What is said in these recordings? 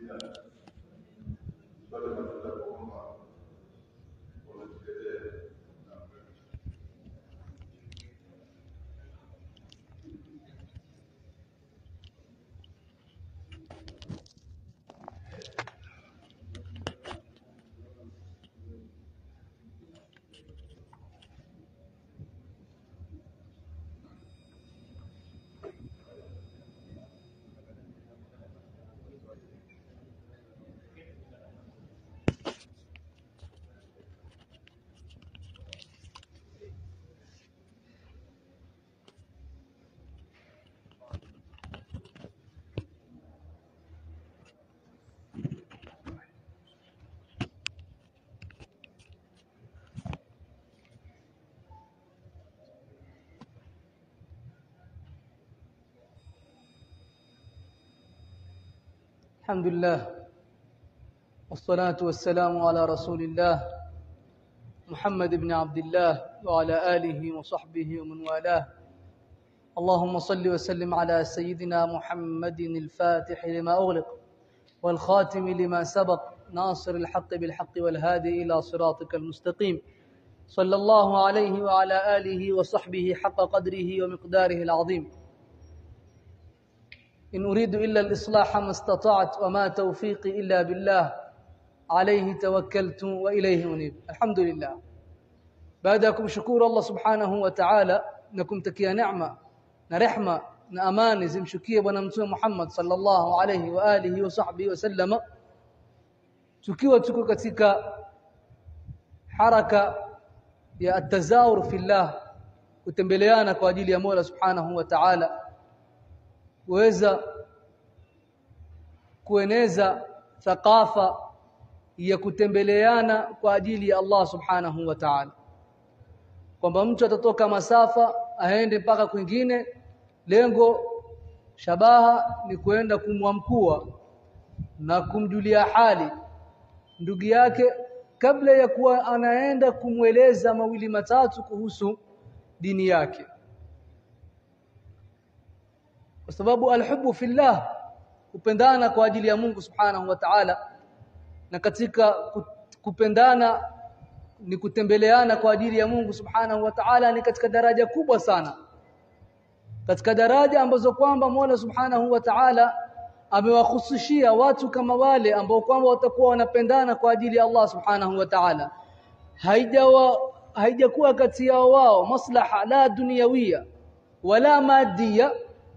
الحمد لله والصلاة والسلام على رسول الله محمد بن عبد الله وعلى آله وصحبه ومن والاه اللهم صل وسلم على سيدنا محمد الفاتح لما أغلق والخاتم لما سبق ناصر الحق بالحق والهادي إلى صراطك المستقيم صلى الله عليه وعلى آله وصحبه حق قدره ومقداره العظيم إن أريد إلا الإصلاح ما استطعت وما توفيقي إلا بالله عليه توكلت وإليه أنيب الحمد لله بعدكم شكور الله سبحانه وتعالى نكم تكيا نعمة نرحمة نأمان زمشكية ونمتوى محمد صلى الله عليه وآله وصحبه وسلم tukiwa tuko katika haraka ya atazawur fillah kutembeleana kwa ajili ya Mola Subhanahu wa Ta'ala kuweza kueneza thakafa ya kutembeleana kwa ajili ya Allah Subhanahu wa Ta'ala kwamba mtu atatoka masafa aende mpaka kwingine lengo shabaha ni kuenda kumwamkua na kumjulia hali ndugu yake kabla ya kuwa anaenda kumweleza mawili matatu kuhusu dini yake kwa sababu alhubbu fillah kupendana kwa ajili ya Mungu subhanahu wa ta'ala na katika kupendana ni kutembeleana kwa ajili ya Mungu subhanahu wa ta'ala ni katika daraja kubwa sana katika daraja ambazo kwamba Mola subhanahu wa ta'ala amewahusishia watu kama wale ambao kwamba watakuwa wanapendana kwa ajili ya Allah subhanahu wa ta'ala haijawa haijakuwa kati yao wao maslaha la dunyawia wala madia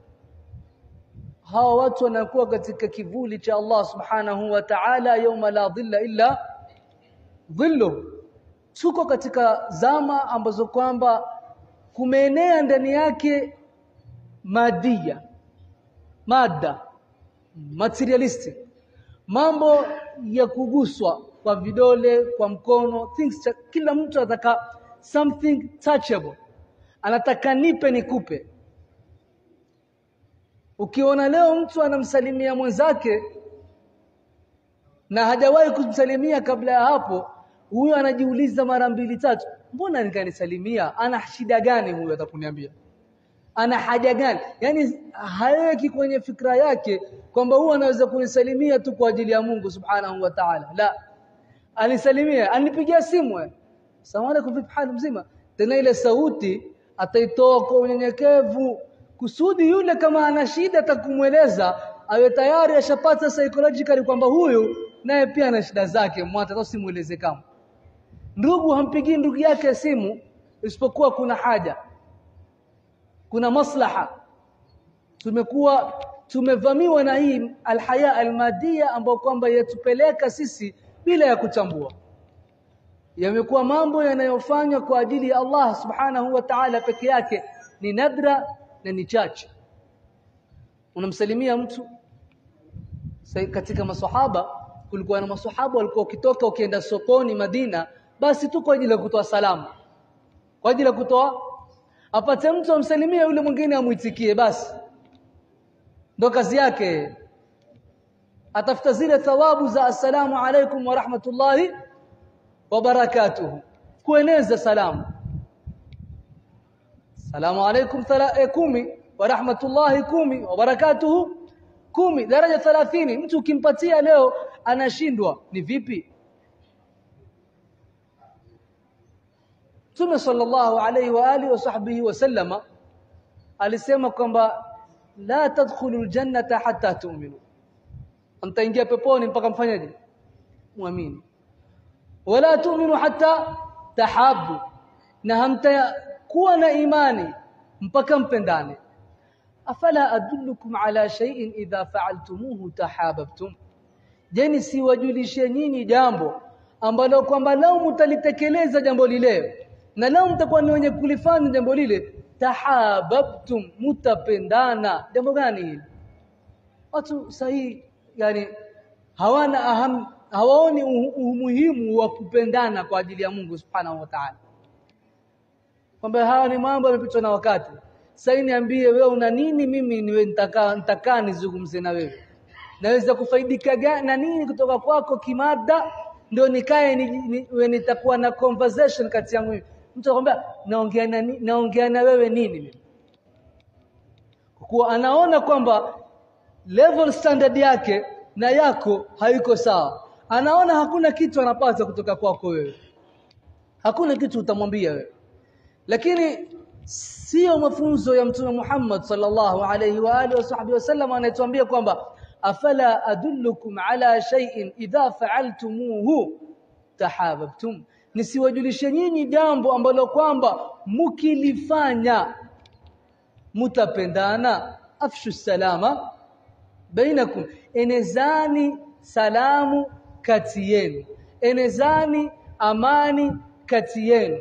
hawa watu wanakuwa katika kivuli cha Allah subhanahu wa ta'ala yawma la dhilla illa dhillu tuko katika zama ambazo kwamba kumeenea ndani yake madia mada materialistic mambo ya kuguswa kwa vidole kwa mkono things cha, kila mtu anataka something touchable anataka nipe nikupe ukiona leo mtu anamsalimia mwenzake na hajawahi kumsalimia kabla ya hapo huyo anajiuliza mara mbili tatu mbona nikanisalimia ana shida gani huyo atakuniambia ana haja gani yani haweki kwenye fikra yake kwamba huyu anaweza kunisalimia tu kwa ajili ya Mungu subhanahu wa ta'ala la alisalimia anipigia simu salamu alaykum vipi hali mzima tena ile sauti ataitoa kwa unyenyekevu kusudi yule kama ana shida atakumweleza awe tayari ashapata psychologically kwamba huyu naye pia ana shida zake mwata hata simueleze kama ndugu hampigii ndugu yake simu isipokuwa kuna haja kuna maslaha tumekuwa tumevamiwa na hii alhaya almadia ambayo kwamba yatupeleka sisi bila ya kutambua yamekuwa mambo yanayofanywa kwa ajili ya Allah subhanahu wa ta'ala peke yake ni nadra na ni chache unamsalimia mtu katika maswahaba kulikuwa na maswahaba walikuwa ukitoka ukienda sokoni Madina basi tu kwa ajili ya kutoa salamu kwa ajili ya kutoa apate mtu amsalimie yule mwingine amuitikie basi ndo kazi yake atafuta zile thawabu za assalamu alaikum wa rahmatullahi wa barakatuhu kueneza salamu salamu alaikum kumi wa rahmatullahi kumi wa barakatuhu kumi daraja thalathini mtu ukimpatia leo anashindwa ni vipi Mtume sallallahu alayhi wa alihi wa sahbihi wasallama alisema kwamba la tadkhulul jannata hatta tu'minu mtaingia peponi mpaka mfanyaje muamini wala tu'minu hatta tahabu na hamtakuwa na imani mpaka mpendane afala adullukum ala shay'in idha fa'altumuhu tahabbtum jeni siwajulishe nyinyi jambo ambalo kwamba lao mtalitekeleza jambo lile na lao mtakuwa ni wenye kulifanya jambo lile tahabbtum mutapendana jambo gani hili watu sahihi yani hawana aham, hawaoni umuhimu wa kupendana kwa ajili ya Mungu subhanahu wa ta'ala kwamba hawa ni mambo yamepitwa na wakati sasa niambie wewe una nini mimi niwe nitakaa nitakaa nizungumze na wewe naweza kufaidika gani na nini kutoka kwako kimada ndio nikae ni, ni, nitakuwa na conversation kati yangu mtu akwambia naongea na naongea na wewe nini mimi kwa anaona kwamba level standard yake na yako haiko sawa anaona hakuna kitu anapata kutoka kwako wewe hakuna kitu utamwambia wewe lakini sio mafunzo ya mtume Muhammad sallallahu alayhi wa alihi wasahbihi wasallam anayetuambia kwamba afala adullukum ala shay'in idha fa'altumuhu tahabbtum nisiwajulishe nyinyi jambo ambalo kwamba mukilifanya mutapendana afshu salama bainakum enezani salamu kati yenu enezani amani kati yenu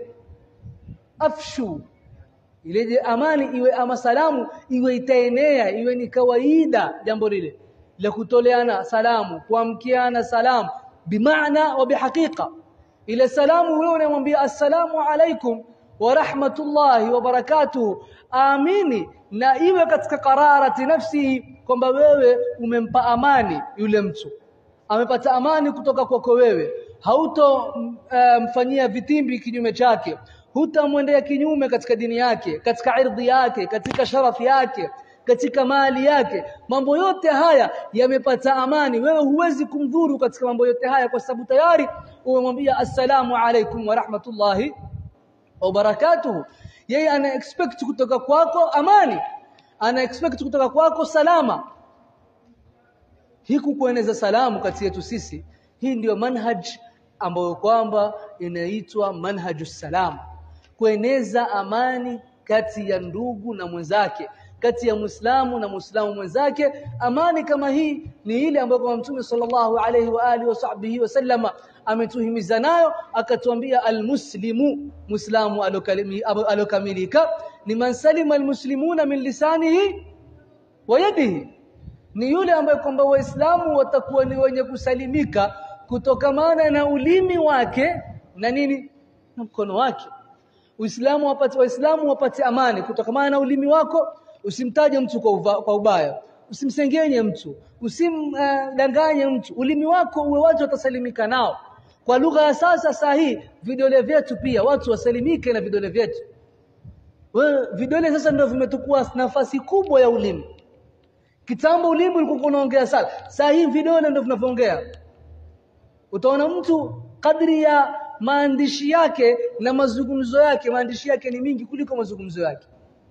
afshu ile amani iwe ama salamu iwe itaenea iwe ni kawaida jambo lile la kutoleana salamu kuamkiana salamu bimaana wa bihaqiqa ile salamu wewe unamwambia assalamu alaikum wa rahmatullahi wa barakatuh amini na iwe katika qararati nafsi kwamba wewe umempa amani yule mtu amepata amani kutoka kwako wewe hauto mfanyia uh, vitimbi kinyume chake hutamwendea kinyume katika dini yake katika irdhi yake katika sharafi yake katika mali yake mambo yote haya yamepata amani wewe huwezi kumdhuru katika mambo yote haya kwa sababu tayari umemwambia assalamu alaikum wa rahmatullahi wa barakatuhu yeye ana expect kutoka kwako amani ana expect kutoka kwako salama hii kueneza salamu kati yetu sisi hii ndiyo manhaj ambayo kwamba inaitwa manhaju salam kueneza amani kati ya ndugu na mwenzake kati ya Muislamu na Muislamu mwenzake amani kama hii ni ile ambayo kwa Mtume sallallahu alaihi wa alihi wasahbihi wasallama ametuhimiza nayo akatuambia almuslimu muislamu alokamilika ni man salima almuslimuna min lisanihi wa yadihi ni yule ambaye kwamba waislamu watakuwa ni wenye kusalimika kutokamana na ulimi wake na nini na mkono wake Uislamu wapate waislamu wapate amani kutokamana na ulimi wako usimtaje mtu kwa, uva, kwa ubaya usimsengenye mtu usimdanganye uh, mtu ulimi wako uwe watu watasalimika nao kwa lugha ya sasa sahihi vidole vyetu pia watu wasalimike na vidole vyetu wewe vidole sasa ndio vimetukua nafasi kubwa ya ulimi kitambo ulimi ulikuwa unaongea sana sasa hivi vidole ndio vinavyoongea utaona mtu kadri ya maandishi yake na mazungumzo yake maandishi yake ni mingi kuliko mazungumzo yake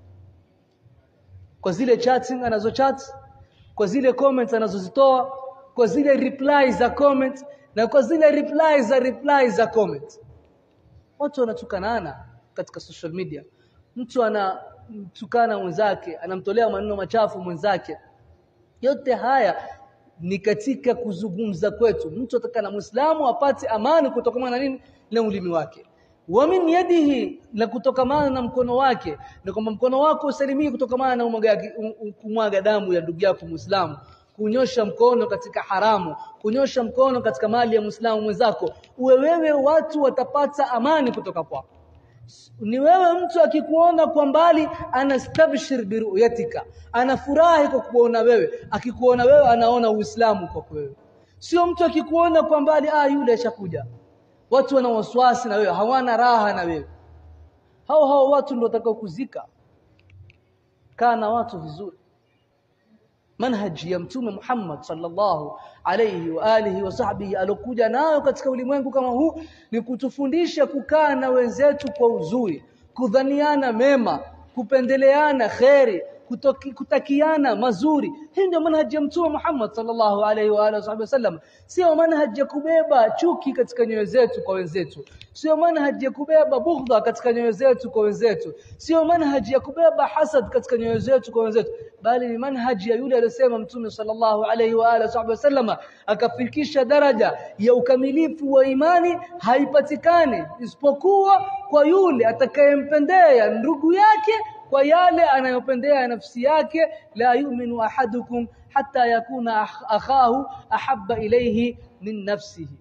kwa zile chatting anazo chat kwa zile comments anazozitoa kwa zile replies za comment na kwa zile replies za replies za comment watu wanatukanana katika social media mtu anamtukana mwenzake anamtolea maneno machafu mwenzake yote haya ni katika kuzungumza kwetu mtu atakana muislamu apate amani kutokana na nini na ulimi wake wa min yadihi na kutokamana na mkono wake na kwamba mkono wako usalimie kutokamana na umwaga, kumwaga damu ya ndugu yako muislamu kunyosha mkono katika haramu kunyosha mkono katika mali ya muislamu mwenzako uwe wewe watu watapata amani kutoka kwako ni wewe mtu akikuona kwa mbali anastabshir biruyatika anafurahi kwa kuona wewe akikuona wewe anaona uislamu kwa wewe sio mtu akikuona kwa mbali ah yule ashakuja watu wana wasiwasi na wewe hawana raha na wewe hao hao watu ndio watakao kuzika kaa na watu vizuri manhaji ya mtume Muhammad sallallahu alayhi wa alihi wa sahbihi alokuja nayo katika ulimwengu kama huu ni kutufundisha kukaa na wenzetu kwa uzuri kudhaniana mema kupendeleana kheri kutoki, kutakiana mazuri hii ndio manhaji ya mtume Muhammad sallallahu alaihi wa alihi wasallam sio manhaji ya kubeba chuki katika nyoyo zetu kwa wenzetu sio manhaji ya kubeba bughdha katika nyoyo zetu kwa wenzetu sio manhaji ya kubeba hasad katika nyoyo zetu kwa wenzetu bali ni manhaji ya yule aliyosema mtume sallallahu alaihi wa alihi wasallam akafikisha daraja ya ukamilifu wa imani haipatikani isipokuwa kwa yule atakayempendea ndugu yake kwa yale anayopendea nafsi yake la yu'minu ahadukum hatta yakuna akhahu ahabba ilayhi min nafsihi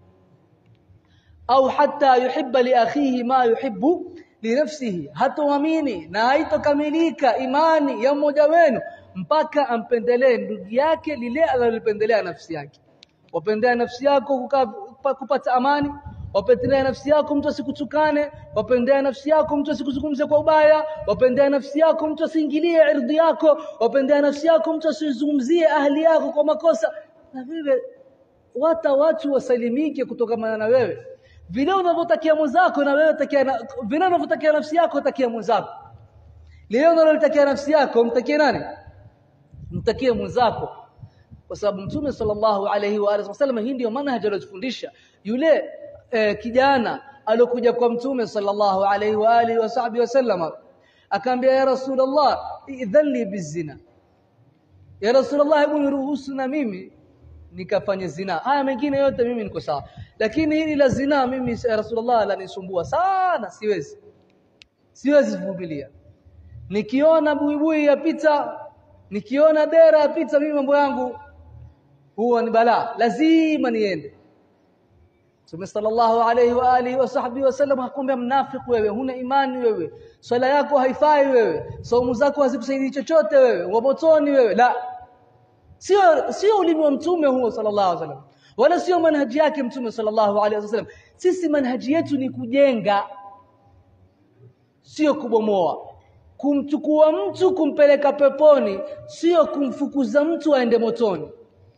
au hatta yuhibba li akhihi ma yuhibbu li nafsihi hatoamini na haitokamilika imani ya mmoja wenu mpaka ampendelee ndugu yake lile analolipendelea nafsi yake wapendea nafsi yako kukaa kupata amani wapendea nafsi yako mtu asikutukane wapendea nafsi yako mtu asikuzungumze kwa ubaya wapendea nafsi yako mtu asiingilie ardhi yako wapendea nafsi yako mtu asizungumzie ahli yako kwa makosa na vile wata watu wasalimike kutokana na wewe vile unavyotakia mwenzako na wewe takia na, vile unavyotakia nafsi yako takia mwenzako leo unalotakia nafsi yako mtakie nani mtakie mwenzako kwa sababu mtume sallallahu alaihi wa alihi wasallam hii ndio manhaji aliyofundisha yule eh, kijana alokuja kwa mtume sallallahu alaihi wa alihi wasahbihi wasallam akaambia ya rasulullah idhan li bizina ya rasulullah hebu niruhusu na mimi nikafanye zina haya mengine yote mimi niko sawa lakini hili la zina mimi ya rasulullah lanisumbua sana siwezi siwezi kuvumilia nikiona buibui yapita nikiona dera yapita mimi mambo yangu huwa ni balaa lazima niende Mtume sallallahu alayhi wa alihi wa sahbihi wasallam hakwambia mnafiki wewe huna imani wewe swala yako haifai wewe saumu zako hazikusaidii chochote wewe wa motoni wewe la sio sio ulimi wa mtume huo sallallahu alaihi wasallam wala sio manhaji yake mtume sallallahu alaihi wasallam sisi manhaji yetu ni kujenga sio kubomoa kumchukua mtu kumpeleka peponi sio kumfukuza mtu aende motoni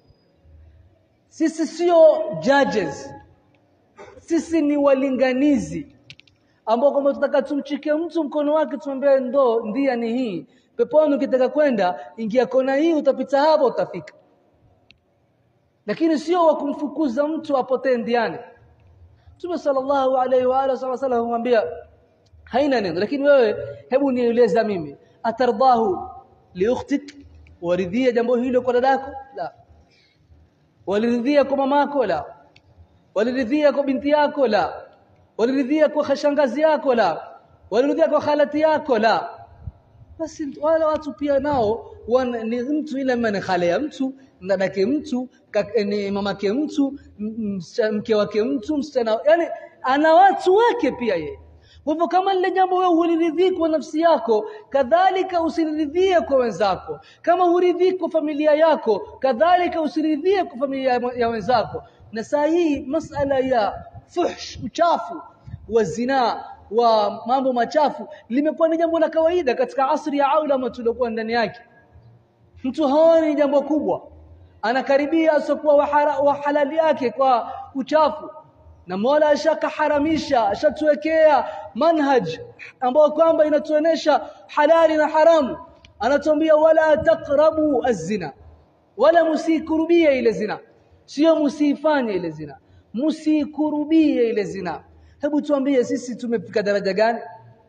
sisi sio judges sisi ni walinganizi ambao kwamba tutaka tumchike mtu mkono wake tumwambie ndo ndia ni hii peponi ukitaka kwenda ingia kona hii utapita hapo utafika lakini sio wa kumfukuza mtu apotee ndiani Mtume sallallahu alaihi wa alihi wasallam humwambia haina neno lakini wewe hebu nieleza mimi atardahu liukhtik waridhia jambo hilo kwa dadako la waliridhia kwa mamako la waliridhia kwa binti yako la waliridhia kwa shangazi yako la waliridhia kwa khalati yako la basi wale watu pia nao wana, ni mtu ile maana khale ya mtu dadake mtu ni mamake mtu mke wake mtu msichana yani ana watu wake pia yeye kwa hivyo kama lile jambo wewe huliridhii kwa nafsi yako kadhalika usiridhie kwa wenzako kama huridhii kwa familia yako kadhalika usiridhie kwa familia ya wenzako na saa hii masala ya fuhsh uchafu wa zinaa wa mambo machafu limekuwa ni jambo la kawaida katika asri ya aulama tuliokuwa ndani yake mtu haoni jambo kubwa anakaribia asokuwa wa halali yake kwa uchafu na Mola ashakaharamisha ashatuwekea manhaj ambao kwamba inatuonesha halali na haramu anatuambia wala taqrabu az-zina wala musikurubie ile zina sio musifanye ile zina musikurubie ile zina hebu tuambie sisi tumefika daraja gani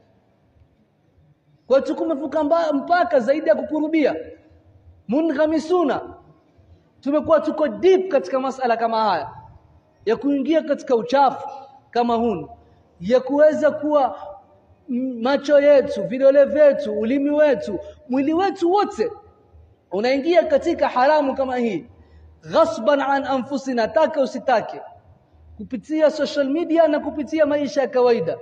kwa tukumefuka mpaka zaidi ya kukurubia munghamisuna tumekuwa tuko deep katika masala kama haya ya kuingia katika uchafu kama hunu ya kuweza kuwa macho yetu vidole vyetu ulimi wetu mwili wetu wote unaingia katika haramu kama hii ghasban an anfusina taka usitake kupitia social media na kupitia maisha ya kawaida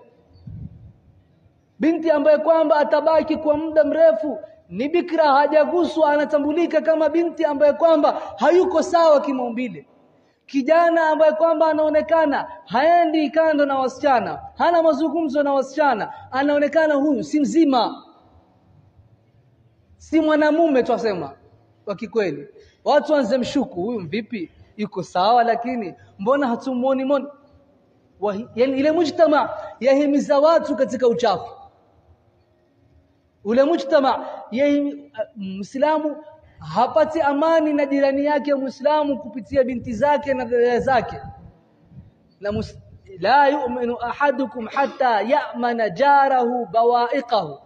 binti ambaye kwamba atabaki kwa muda mrefu ni bikra hajaguswa anatambulika kama binti ambaye kwamba hayuko sawa kimaumbile kijana ambaye kwamba anaonekana haendi kando na wasichana hana mazungumzo na wasichana anaonekana huyu si mzima si mwanamume twasema wa kikweli watu wanze mshuku huyu vipi yuko sawa lakini mbona hatumuoni moni yani ile mujtama yahimiza watu katika uchafu ule mujtama muislamu hapati amani na jirani yake muislamu kupitia binti zake na dada zake na mus, la yu'minu ahadukum hatta ya'mana jarahu bawa'iqahu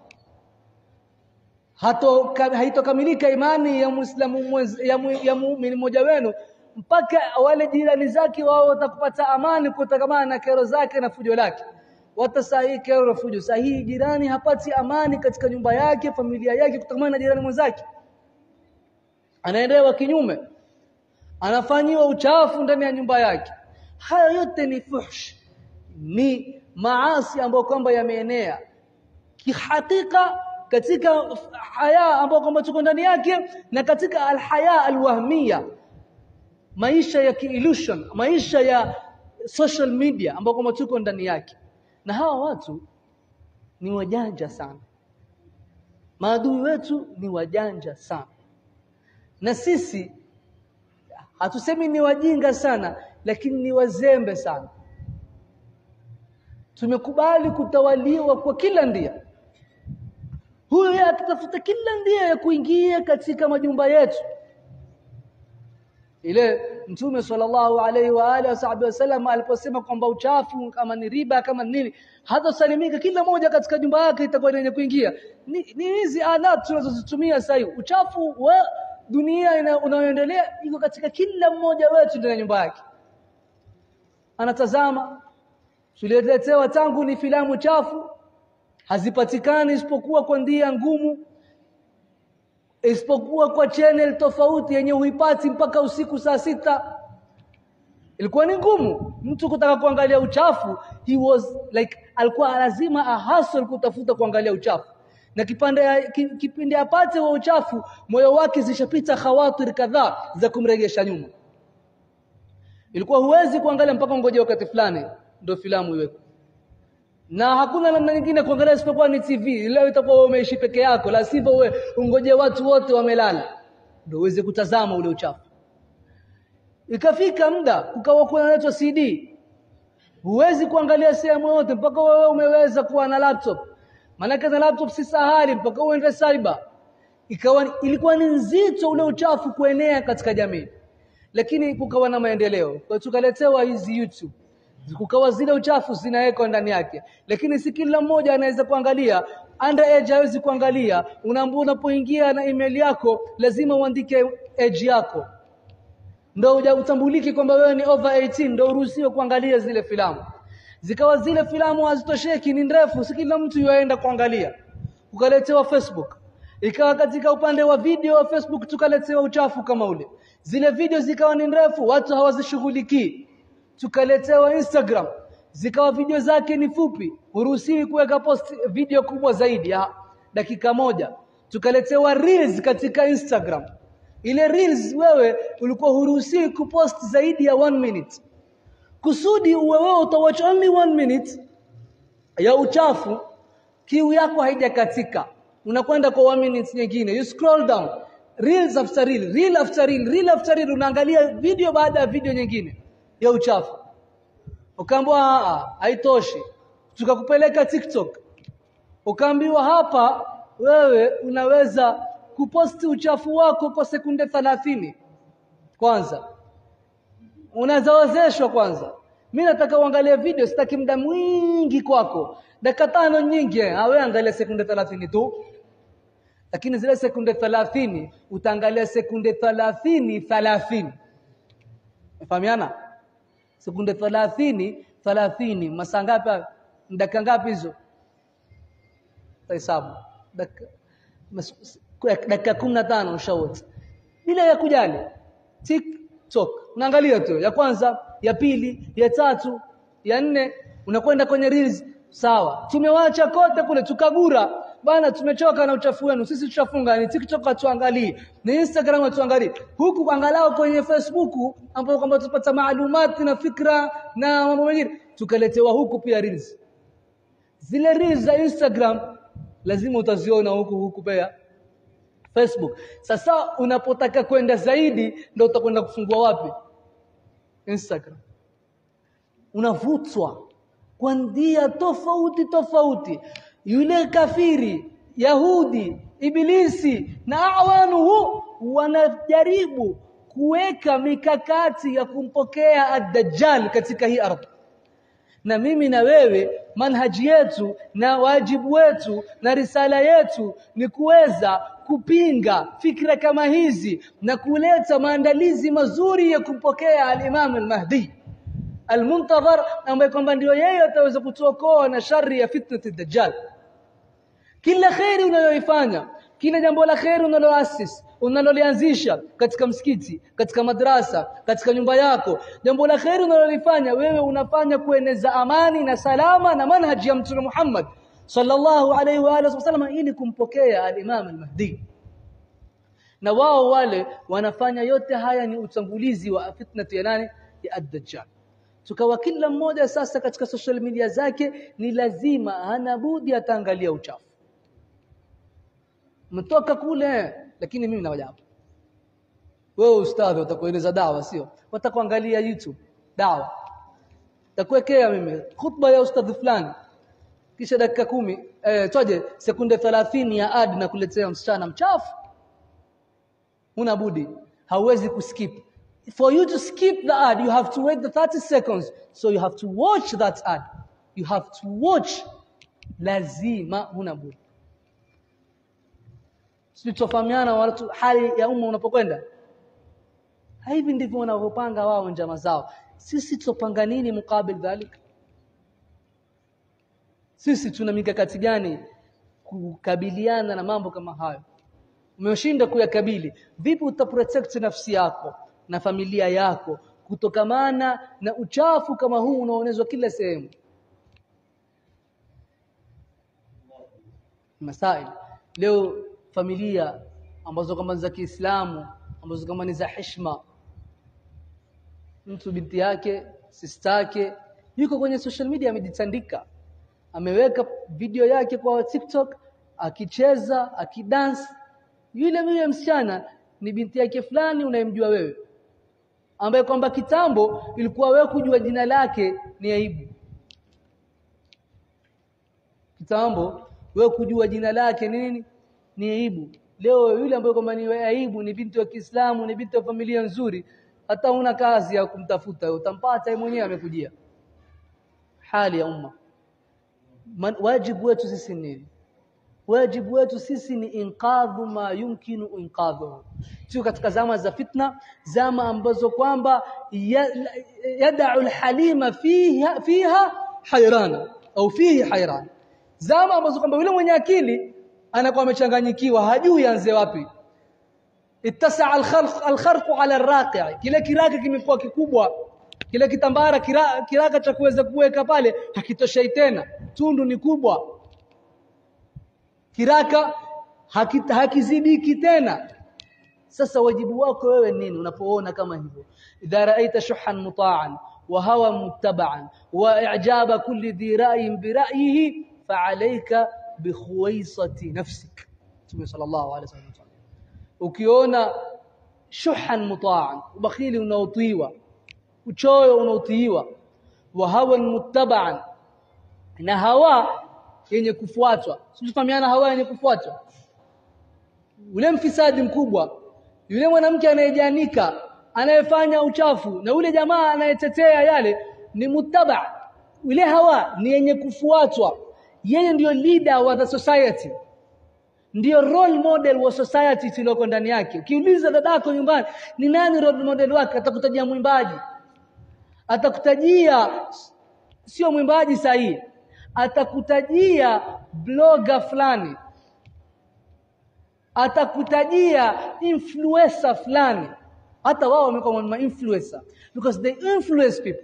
hato haitokamilika imani ya muislamu ya, mu, ya muumini mmoja wenu mpaka wale jirani zake wao watakupata amani kutokamana na kero zake na fujo lake watasahi kero na fujo sahihi jirani hapati amani katika nyumba yake familia yake kutokamana na jirani mwenzake anaendewa kinyume anafanyiwa uchafu ndani ya nyumba yake haya yote ni fuhsh ni maasi ambayo kwamba yameenea kihakika katika haya ambayo kwamba tuko ndani yake na katika alhaya alwahmia maisha ya illusion maisha ya social media ambayo kwamba tuko ndani yake na hawa watu ni wajanja sana maadui wetu ni wajanja sana na sisi hatusemi ni wajinga sana lakini ni wazembe sana tumekubali kutawaliwa kwa kila ndia huyu atatafuta kila ndia ya kuingia katika majumba yetu ile mtume sallallahu alaihi wa alihi wasallam aliposema kwamba uchafu kama ni riba kama nini hata salimika kila moja katika jumba yake itakuwa yenye kuingia ni hizi alat tunazozitumia sasa uchafu wa dunia unayoendelea iko katika kila mmoja wetu ndani ya nyumba yake anatazama tuliletewa tangu ni filamu chafu hazipatikani isipokuwa kwa ndia ngumu isipokuwa kwa channel tofauti yenye huipati mpaka usiku saa sita ilikuwa ni ngumu mtu kutaka kuangalia uchafu he was like alikuwa lazima ahasol kutafuta kuangalia uchafu na kipande kipindi apate wa uchafu moyo wake zishapita khawatir kadhaa za kumrejesha nyuma ilikuwa huwezi kuangalia mpaka ngoje wakati fulani ndio filamu iweko na hakuna namna nyingine kuangalia isipokuwa ni TV leo itakuwa wewe umeishi peke yako la sivyo wewe ungoje watu wote wamelala ndio uweze kutazama ule uchafu ikafika muda kukawa kunaletwa CD huwezi kuangalia sehemu yote mpaka wewe umeweza kuwa na laptop maana na laptop si sahali mpaka uende cyber ikawa ilikuwa ni nzito ule uchafu kuenea katika jamii lakini kukawa na maendeleo kwa tukaletewa hizi YouTube kukawa zile uchafu zinawekwa ndani yake lakini si kila mmoja anaweza kuangalia underage hawezi kuangalia unaambia unapoingia na email yako lazima uandike age yako ndio utambuliki kwamba wewe ni over 18 ndio uruhusiwe kuangalia zile filamu zikawa zile filamu hazitosheki ni ndefu si kila mtu yuaenda kuangalia ukaletewa Facebook ikawa katika upande wa video wa Facebook tukaletewa uchafu kama ule zile video zikawa ni ndefu watu hawazishughulikii tukaletewa Instagram zikawa video zake ni fupi huruhusiwi kuweka post video kubwa zaidi ya dakika moja tukaletewa reels katika Instagram ile reels wewe ulikuwa huruhusiwi kupost zaidi ya one minute kusudi uwe wewe utawatch only one minute ya uchafu kiu yako haijakatika unakwenda kwa one minute nyingine you scroll down reels after reel reel after reel reel after reel unaangalia video baada ya video nyingine ya uchafu ukaambiwa haitoshi tukakupeleka TikTok ukaambiwa hapa wewe unaweza kuposti uchafu wako kwa sekunde 30 kwanza unazawezeshwa kwanza mimi nataka uangalie video sitaki muda mwingi kwako dakika tano nyingi awe angalia sekunde 30 tu lakini zile sekunde 30 utaangalia sekunde 30 30 Mfahamiana? Sekunde 30 30 masaa ngapi? Dakika ngapi hizo? Hesabu. Dakika dakika 15 ushawote. Bila ya kujali. TikTok. Unaangalia tu ya kwanza, ya pili, ya tatu, ya nne, unakwenda kwenye reels sawa. Tumewacha kote kule tukagura bana tumechoka na uchafu wenu sisi tutafunga ni TikTok atuangalie ni Instagram atuangalie huku angalau kwenye Facebook ambapo kwamba tupata maalumati na fikra na mambo mengine tukaletewa huku pia reels zile reels za Instagram lazima utaziona huku huku pia Facebook sasa unapotaka kwenda zaidi ndio utakwenda kufungua wapi Instagram unavutwa kwa njia tofauti tofauti yule kafiri yahudi ibilisi na awanuhu wanajaribu kuweka mikakati ya kumpokea ad-dajjal katika hii ardhi na mimi na wewe manhaji yetu na wajibu wetu na risala yetu ni kuweza kupinga fikra kama hizi na kuleta maandalizi mazuri ya kumpokea al-Imam al-Mahdi al-Muntadhar ambaye kwamba ndio yeye ataweza kutuokoa na shari ya fitnati ad-Dajjal kila khairi unayoifanya kila jambo la khairi unaloasis unalolianzisha katika msikiti katika madrasa katika nyumba yako jambo la khairi unalolifanya wewe unafanya kueneza amani na salama na manhaji ya mtume Muhammad sallallahu alaihi wa alihi wasallam ili kumpokea al-Imam al-Mahdi na wao wale wanafanya yote haya ni utangulizi wa fitnati ya nani ya ad-Dajjal tukawa kila mmoja sasa katika social media zake ni lazima hana budi ataangalia uchafu mtoka kule lakini mimi nawaja hapa wewe ustadhi utakueleza dawa sio watakuangalia youtube dawa takuwekea mimi khutba ya ustadhi fulani kisha dakika kumi eh toje sekunde 30 ya ad na kuletea msichana mchafu una budi hauwezi kuskip for you to skip the ad you have to wait the 30 seconds so you have to watch that ad you have to watch lazima huna budi sitofahamiana watu hali ya umma unapokwenda hivi ndivyo wanavyopanga wao njama zao sisi tutopanga nini mukabil dhalik sisi tuna mikakati gani kukabiliana na mambo kama hayo umeshinda kuyakabili vipi utaprotect nafsi yako na familia yako kutokamana na uchafu kama huu unaoonezwa kila sehemu masail leo familia ambazo kama za Kiislamu ambazo kama ni za heshima mtu binti yake sister yake yuko kwenye social media amejitandika ameweka video yake kwa TikTok akicheza akidance yule yule msichana ni binti yake fulani unayemjua wewe ambaye kwamba kitambo ilikuwa wewe kujua jina lake ni aibu kitambo wewe kujua jina lake ni nini ni aibu leo yule ambaye kwamba ni aibu ni binti wa Kiislamu ni binti wa familia nzuri hata una kazi ya kumtafuta utampata yeye mwenyewe amekujia hali ya umma Man, wajibu wetu sisi ni wajibu wetu sisi ni inqadhu ma yumkinu inqadhu sio katika zama za fitna zama ambazo kwamba yad'u alhalima fiha fiha hayrana au fihi hayran zama ambazo kwamba yule mwenye akili anakuwa amechanganyikiwa hajui anze wapi ittasaa alkhalq alkharq ala alraqi kile kiraka kimekuwa kikubwa kile kitambara kiraka, kiraka cha kuweza kuweka pale hakitoshei tena tundu ni kubwa kiraka hakita, hakizidiki tena sasa wajibu wako wewe nini unapoona kama hivyo idha raaita shuhan muta'an wa hawa muttaba'an wa i'jaba kulli dhi ra'yin bi ra'yihi fa'alayka bi khuwaisati nafsik Mtume sallallahu alaihi wasallam ukiona shuhan muta'an ubakhili unaotiwa uchoyo unaotiiwa wa hawa muttaba'an na hawa yenye kufuatwa sifahamiana hawa yenye kufuatwa ule mfisadi mkubwa yule mwanamke anayejanika anayefanya uchafu na ule jamaa anayetetea yale ni muttaba yule hawa ni yenye kufuatwa yeye ndiyo leader wa the society ndiyo role model wa society tulioko ndani yake ukiuliza dadako nyumbani ni nani role model wake atakutajia mwimbaji atakutajia sio mwimbaji sahihi atakutajia blogger fulani atakutajia influencer fulani hata wao wamekuwa ma influencer because they influence people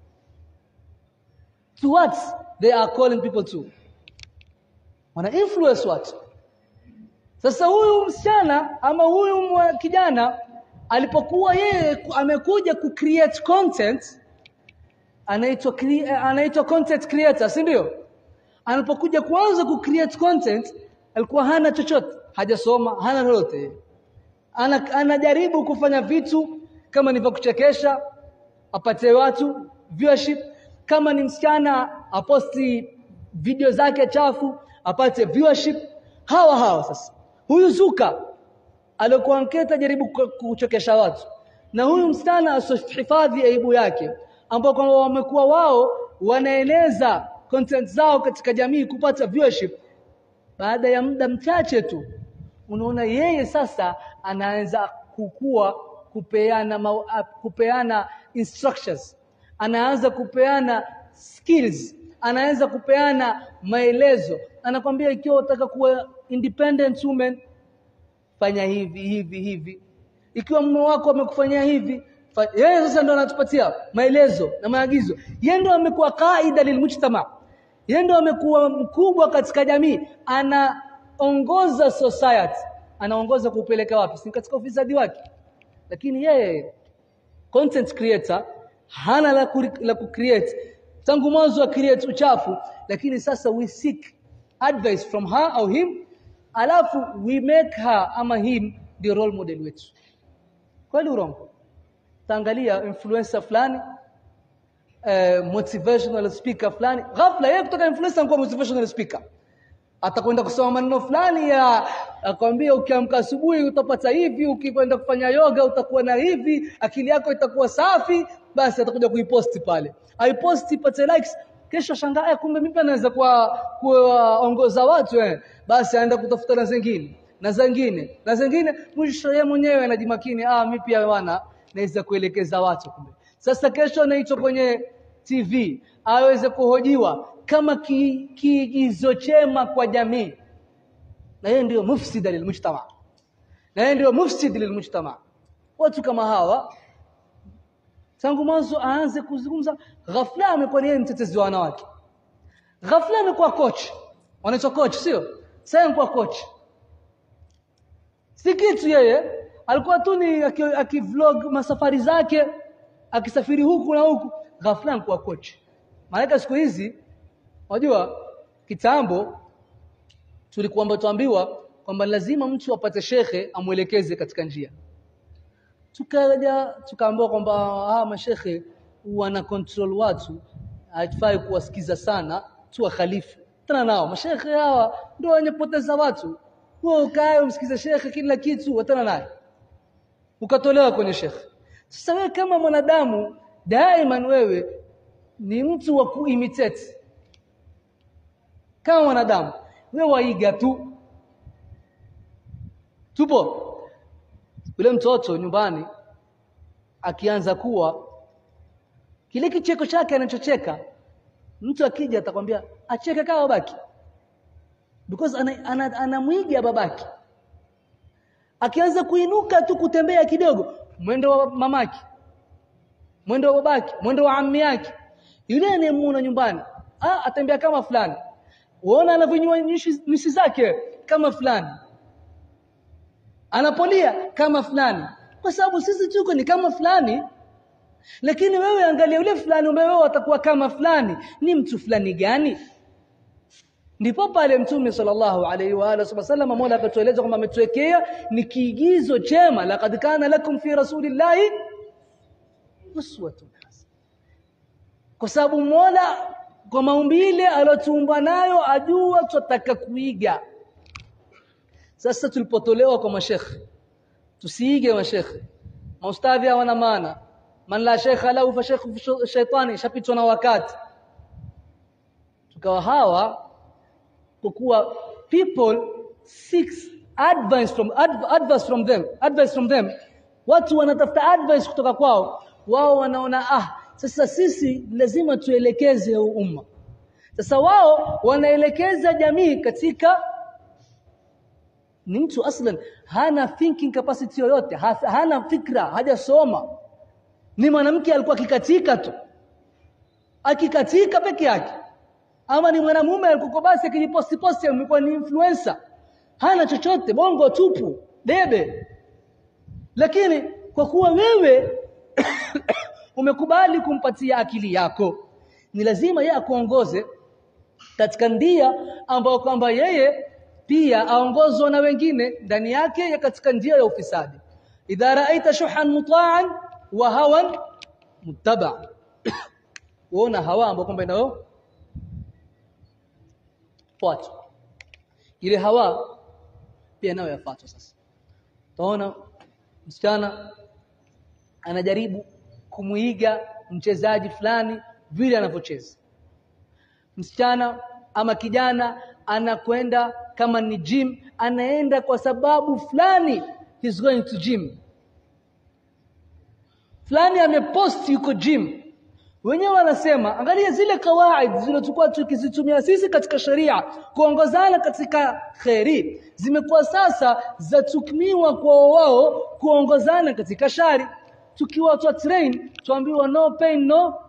to what they are calling people to wana influence watu sasa huyu msichana ama huyu kijana alipokuwa yeye amekuja ku create content anaitwa anaitwa content creator si ndio anapokuja kuanza ku create content alikuwa hana chochote hajasoma hana lolote ana, anajaribu kufanya vitu kama ni vya kuchekesha apate watu viewership kama ni msichana aposti video zake chafu apate viewership hawa hawa sasa huyu zuka alikuwa anketa jaribu kuchekesha watu na huyu msichana asihifadhi aibu yake ambao kwamba wamekuwa wao wanaeneza content zao katika jamii kupata viewership baada ya muda mchache tu unaona yeye sasa anaanza kukua kupeana ma, kupeana instructions anaanza kupeana skills anaanza kupeana maelezo anakwambia ikiwa unataka kuwa independent woman fanya hivi hivi hivi ikiwa mume wako amekufanyia hivi yeye sasa ndo anatupatia maelezo na maagizo yeye ndo amekuwa kaida lilmujtama yeye ndo amekuwa mkubwa katika jamii anaongoza society anaongoza kupeleka wapi si katika ufisadi wake lakini yeye content creator hana la, ku, la ku create tangu mwanzo wa create uchafu lakini sasa we seek advice from her au him alafu we make her ama him the role model wetu kweli urongo taangalia influencer fulani uh, motivational speaker fulani ghafla yeye kutoka influencer kuwa motivational speaker atakwenda kusoma maneno fulani ya akwambia ukiamka asubuhi utapata hivi ukikwenda kufanya yoga utakuwa na hivi akili yako itakuwa safi basi atakuja kuiposti pale aiposti ipate likes kesho shangaa kumbe mimi naweza kuwa kuwaongoza watu eh basi aenda kutafuta na zingine na zingine na zingine mwisho yeye mwenyewe anajimakini ah mimi pia wana naweza kuelekeza watu kumbe sasa kesho anaitwa kwenye TV aweze kuhojiwa kama kiigizo ki chema kwa jamii na yeye ndio mufsid lilmujtama na yeye ndio mufsid lilmujtama watu kama hawa tangu mwanzo aanze kuzungumza ghafla amekuwa yeye mtetezi wa wanawake ghafla amekuwa coach wanaitwa coach sio sasa amekuwa coach si kitu yeye alikuwa tu ni akivlog aki masafari zake akisafiri huku na huku ghafla amekuwa coach maana siku hizi unajua kitambo tulikuwa tuambiwa kwamba lazima mtu apate shekhe amwelekeze katika njia tukaja tukaambiwa kwamba hawa mashekhe wana control watu haifai kuwasikiza sana tu khalifu tena nao mashekhe hawa ndio wenye poteza watu wewe ukae umsikize shekhe kila kitu watana naye ukatolewa kwenye shekhe sasa wewe kama mwanadamu daima wewe ni mtu wa kuimitate kama mwanadamu wewe waiga tu tupo yule mtoto nyumbani akianza kuwa kile kicheko chake anachocheka mtu akija atakwambia acheke kama babaki because anamwiga ana, ana babaki akianza kuinuka tu kutembea kidogo mwendo wa mamaki mwendo wa babaki mwendo wa ammi yake yule anayemuona nyumbani ah atembea kama fulani uona anavyonyua nyusi zake kama fulani anapolia kama fulani kwa sababu sisi tuko ni kama fulani lakini wewe angalia yule fulani wewe atakuwa kama fulani ni mtu fulani gani ndipo pale mtume sallallahu alaihi wa alihi wasallam mola akatueleza kwamba ametuwekea ni kiigizo chema laqad kana lakum fi rasulillahi uswatun hasana kwa sababu mola kwa maumbile aliyotuumba nayo ajua tutataka kuiga sasa tulipotolewa kwa mashekhe tusiige mashekhe maustadhi hawana maana man la shekha lahu fa shekhu shaitani shapitwa na wakati tukawa hawa kwa kuwa people seeks advice from adv advice from them advice from them watu wanatafuta advice kutoka kwao wao wanaona ah sasa sisi lazima tuelekeze umma sasa wao wanaelekeza jamii katika ni mtu aslan hana thinking capacity yoyote hana fikra hajasoma ni mwanamke alikuwa akikatika tu akikatika peke yake ama ni mwanamume alikuwa basi akijiposti posti amekuwa ni influencer hana chochote bongo tupu debe lakini kwa kuwa wewe umekubali kumpatia akili yako ni lazima yeye akuongoze katika ndia ambao kwamba yeye pia aongozwa na wengine ndani yake ya katika njia ya ufisadi idha raaita shuhan mutaan wa hawan muttaba uona hawa ambao kwamba inao fuatwa ile hawa pia nayo yafuatwa sasa utaona msichana anajaribu kumuiga mchezaji fulani vile anavyocheza msichana ama kijana anakwenda kama ni gym anaenda kwa sababu fulani he's going to gym fulani amepost yuko gym wenyewe wanasema angalia zile kawaid zilizokuwa tukizitumia sisi katika sheria kuongozana katika kheri zimekuwa sasa zatumiwa kwa wao kuongozana katika shari tukiwa twa train tuambiwa no pain no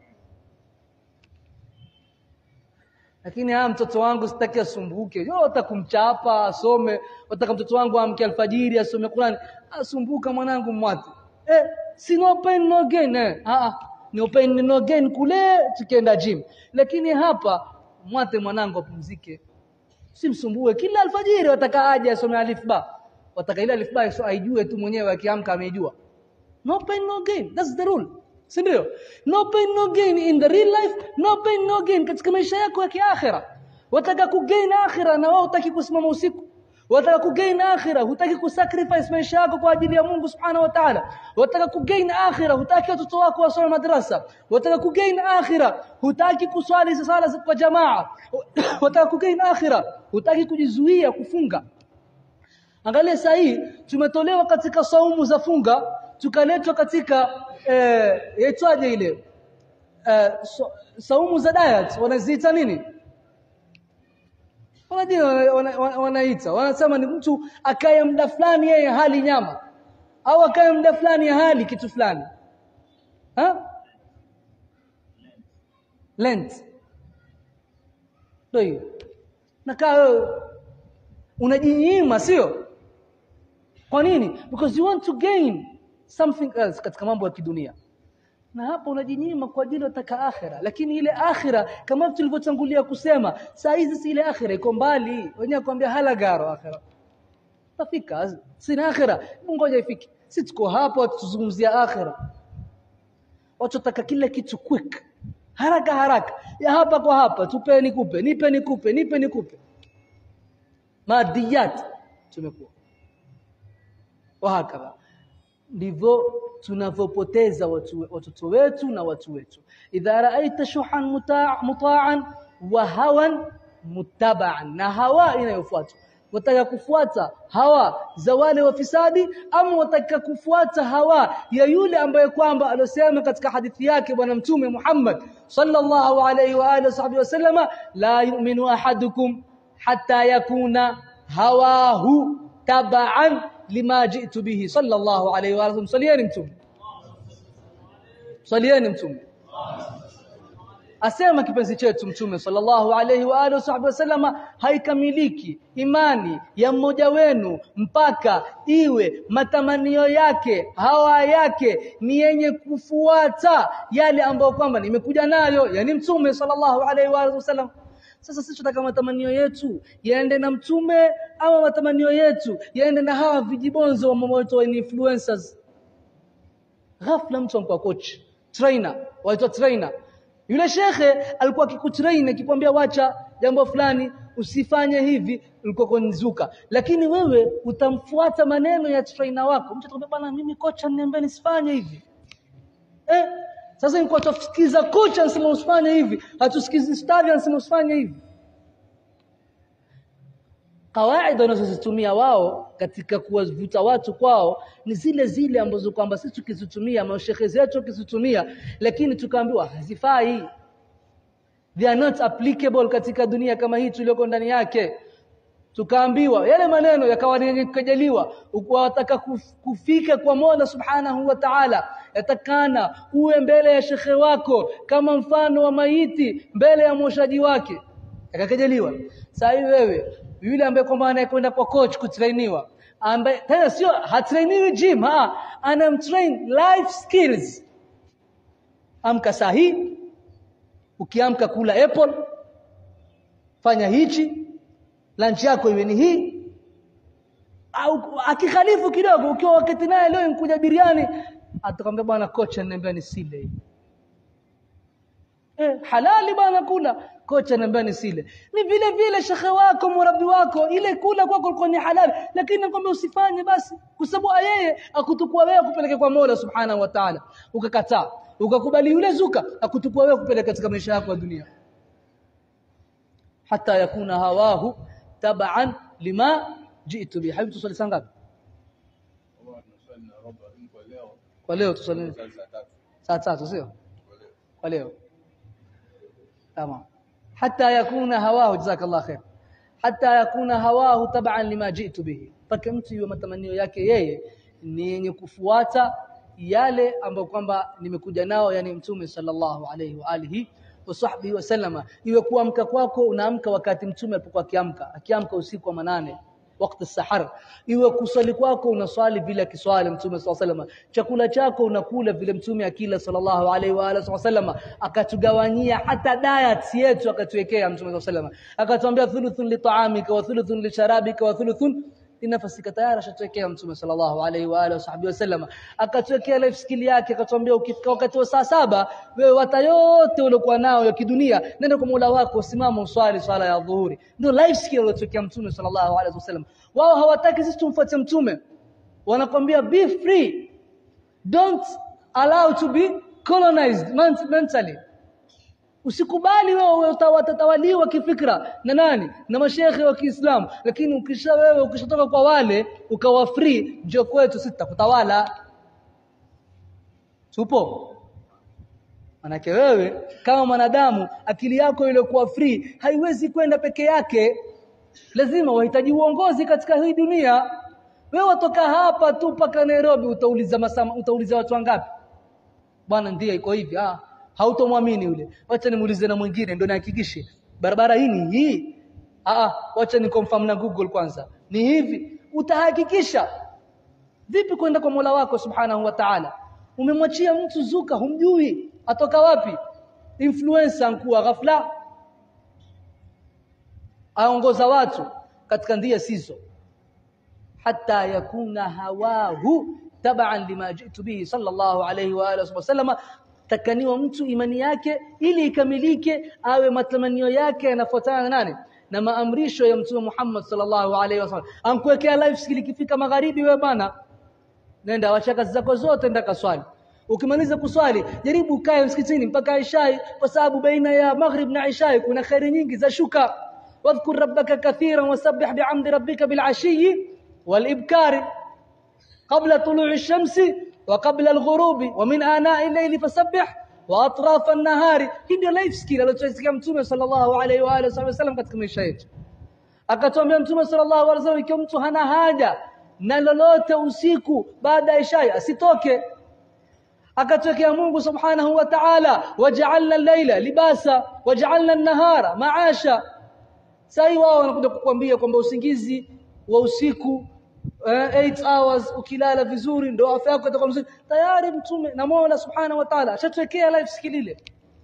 lakini haya mtoto wangu sitaki asumbuke yo utakumchapa asome wataka mtoto wangu amke alfajiri asome Qur'an asumbuka mwanangu mwate eh si no pain no gain eh ah ah no pain no gain kule tukienda gym lakini hapa mwate mwanangu apumzike simsumbue kila alfajiri wataka aje asome alif ba wataka ile alif ba so aijue tu mwenyewe akiamka ameijua no pain no gain that's the rule si ndio no pain no gain in the real life no pain no gain katika maisha yako ya kiakhira wataka kugain akhira na wao hutaki kusimama usiku wataka kugain akhira hutaki kusacrifice maisha yako kwa ajili ya Mungu subhanahu wa ta'ala wataka kugain akhira hutaki watoto wako wasome madrasa wataka kugain akhira hutaki kuswali sala kwa jamaa wataka kugain akhira hutaki kujizuia kufunga angalia saa hii tumetolewa katika saumu za funga tukaletwa katika eh yaitwaje ile eh, so, saumu za diet wanaziita nini wanajua wanaita wana, wana wanasema ni mtu akaye muda fulani yeye hali nyama au akaye muda fulani hali kitu fulani ha lent ndio hiyo nakaa wewe unajinyima sio kwa nini because you want to gain something else katika mambo ya kidunia na hapa unajinyima kwa ajili ya akhira lakini ile akhira kama tulivyotangulia kusema saa hizi si ile akhira iko mbali wenyewe kwambia halagaro akhira tafika sina akhira ngoja ifike si tuko hapa tuzungumzia akhira watu taka kila kitu quick haraka haraka ya hapa kwa hapa tupe nikupe nipe nikupe nipe nikupe madiyat tumekuwa wahakadha ndivyo tunavyopoteza watoto wetu na watu wetu idha raaita shuhan muta'an wa hawan muttaba'an na hawa inayofuatwa wataka kufuata hawa za wale wafisadi ama wataka kufuata hawa ya yule ambaye kwamba alosema katika hadithi yake bwana mtume Muhammad sallallahu alayhi wa alihi wasallama la yu'minu ahadukum hatta yakuna hawahu taba'an lima jitu bihi sallallahu alayhi wa sallam salieni mtume salieni mtume asema kipenzi chetu mtume sallallahu alayhi wa alihi wasallam haikamiliki imani ya mmoja wenu mpaka iwe matamanio yake hawa yake ni yenye kufuata yale ambayo kwamba nimekuja nayo yani mtume sallallahu alayhi wa alihi wasallam sasa sisi tunataka matamanio yetu yaende na mtume ama matamanio yetu yaende na hawa vijibonzo wa influencers ghafla mtu anakuwa coach trainer waitwa trainer yule shekhe alikuwa akikutrain akikwambia wacha jambo fulani usifanye hivi ulikuwa kunizuka lakini wewe utamfuata maneno ya trainer wako mtu atakwambia bana mimi kocha niambia nisifanye hivi eh sasa nilikuwa tusikiza kocha anasema usifanye hivi hatusikizi stadi anasema usifanye hivi kawaida wanazozitumia wao katika kuwavuta watu kwao ni zile zile ambazo kwamba sisi tukizitumia mashehe zetu tukizitumia lakini tukaambiwa hazifai they are not applicable katika dunia kama hii tuliyoko ndani yake tukaambiwa yale maneno yakawa yenye kujaliwa wataka kufika kwa Mola Subhanahu wa Ta'ala yatakana uwe mbele ya shekhe wako kama mfano wa maiti mbele ya mwoshaji wake akakejeliwa sasa hivi wewe yule ambaye kwamba anayekwenda kwa coach kutrainiwa ambaye tena sio hatrainiwi gym ha anamtrain life skills amka sahi ukiamka kula apple fanya hichi lunch yako iwe ni hii au akikhalifu kidogo ukiwa wakati naye leo nikuja biriani atakwambia bwana kocha ananiambia nisile hii eh, halali bwana kula kocha ananiambia nisile ni vile vile shekhe wako murabi wako ile kula kwako ilikuwa ni halali lakini nakwambia usifanye basi kwa sababu yeye akutukua wewe kupeleke kwa Mola subhanahu wa ta'ala ukakataa ukakubali yule zuka akutukua wewe kupeleka katika maisha yako ya dunia hata yakuna hawahu tab'an lima jitu bi habibi tusali saa ngapi kwa leo tusali saa tatu sio kwa leo tamam hata yakuna hawahu jazakallah khair hata yakuna hawahu tab'an lima jitu bihi mpaka mtu iwe matamanio yake yeye ni yenye kufuata yale ambayo kwamba nimekuja nao yani mtume sallallahu alayhi wa alihi wa sahbihi wasallama iwe kuamka kwako unaamka wakati mtume alipokuwa akiamka akiamka usiku wa manane wakati sahar iwe kuswali kwako unaswali vile akiswali mtume sallallahu alayhi wasallam chakula chako unakula vile mtume akila sallallahu alayhi wa alihi wasallam akatugawanyia hata diet yetu akatuwekea mtume sallallahu alayhi wasallam akatuambia thuluthun li ta'amika wa thuluthun li sharabika wa thuluthun linafasika tayari ashatuwekea mtume sallallahu alaihi wa alihi wasahbihi wasallam akatuwekea life skill yake akatuambia ukifika wakati wa saa saba wewe wata yote uliokuwa nao ya kidunia nenda kwa Mola wako simama uswali swala ya dhuhuri ndio life skill aliyotuwekea mtume sallallahu alaihi wasallam wao hawataki sisi tumfuate mtume wanakwambia be free don't allow to be colonized mentally Usikubali wewe utatawaliwa kifikra na nani? Na mashekhe wa Kiislamu. Lakini ukisha wewe ukishatoka kwa wale ukawa free, njoo kwetu sisi tutakutawala. Tupo? Manake wewe kama mwanadamu akili yako iliyokuwa free haiwezi kwenda peke yake. Lazima wahitaji uongozi katika hii dunia. Wewe watoka hapa tu mpaka Nairobi utauliza masama, utauliza watu wangapi? Bwana ndiye iko hivi. Ah, hautomwamini yule wacha nimuulize na mwingine ndio nihakikishe barabara hii ni hii ah wacha ni confirm na Google kwanza ni hivi utahakikisha vipi kwenda kwa Mola wako subhanahu wa ta'ala umemwachia mtu zuka humjui atoka wapi influencer nkuwa ghafla aongoza watu katika ndia sizo hata yakuna hawahu taban lima jitu bihi sallallahu alayhi wa alihi wasallam takaniwa mtu imani yake ili ikamilike awe matamanio yake yanafuatana na nani na maamrisho ya mtume Muhammad sallallahu alaihi wasallam ankuwekea life skill ikifika magharibi wewe bana nenda wacha kazi zako zote nenda kaswali ukimaliza kuswali jaribu ukae msikitini mpaka ishai kwa sababu baina ya maghrib na ishai kuna khairi nyingi za shuka wadhkur rabbaka kathiran wasabbih bihamdi rabbika bil'ashiyyi walibkari qabla tulu'i ash-shamsi وقبل الغروب ومن آناء الليل فسبح وأطراف النهار hii ndio life skill aliyotusikia mtume sallallahu alaihi wa alihi wasallam katika maisha yetu akatuambia mtume sallallahu alaihi wasallam ikiwa mtu hana haja na lolote usiku baada ya isha asitoke akatwekea Mungu subhanahu wa ta'ala waja'alna al-laila libasa waja'alna an-nahara ma'asha sai wao wanakuja kukwambia kwamba usingizi wa usiku 8 hours ukilala vizuri ndio afya yako itakuwa mzuri tayari mtume na Mola subhanahu wa ta'ala ashatwekea life skill ile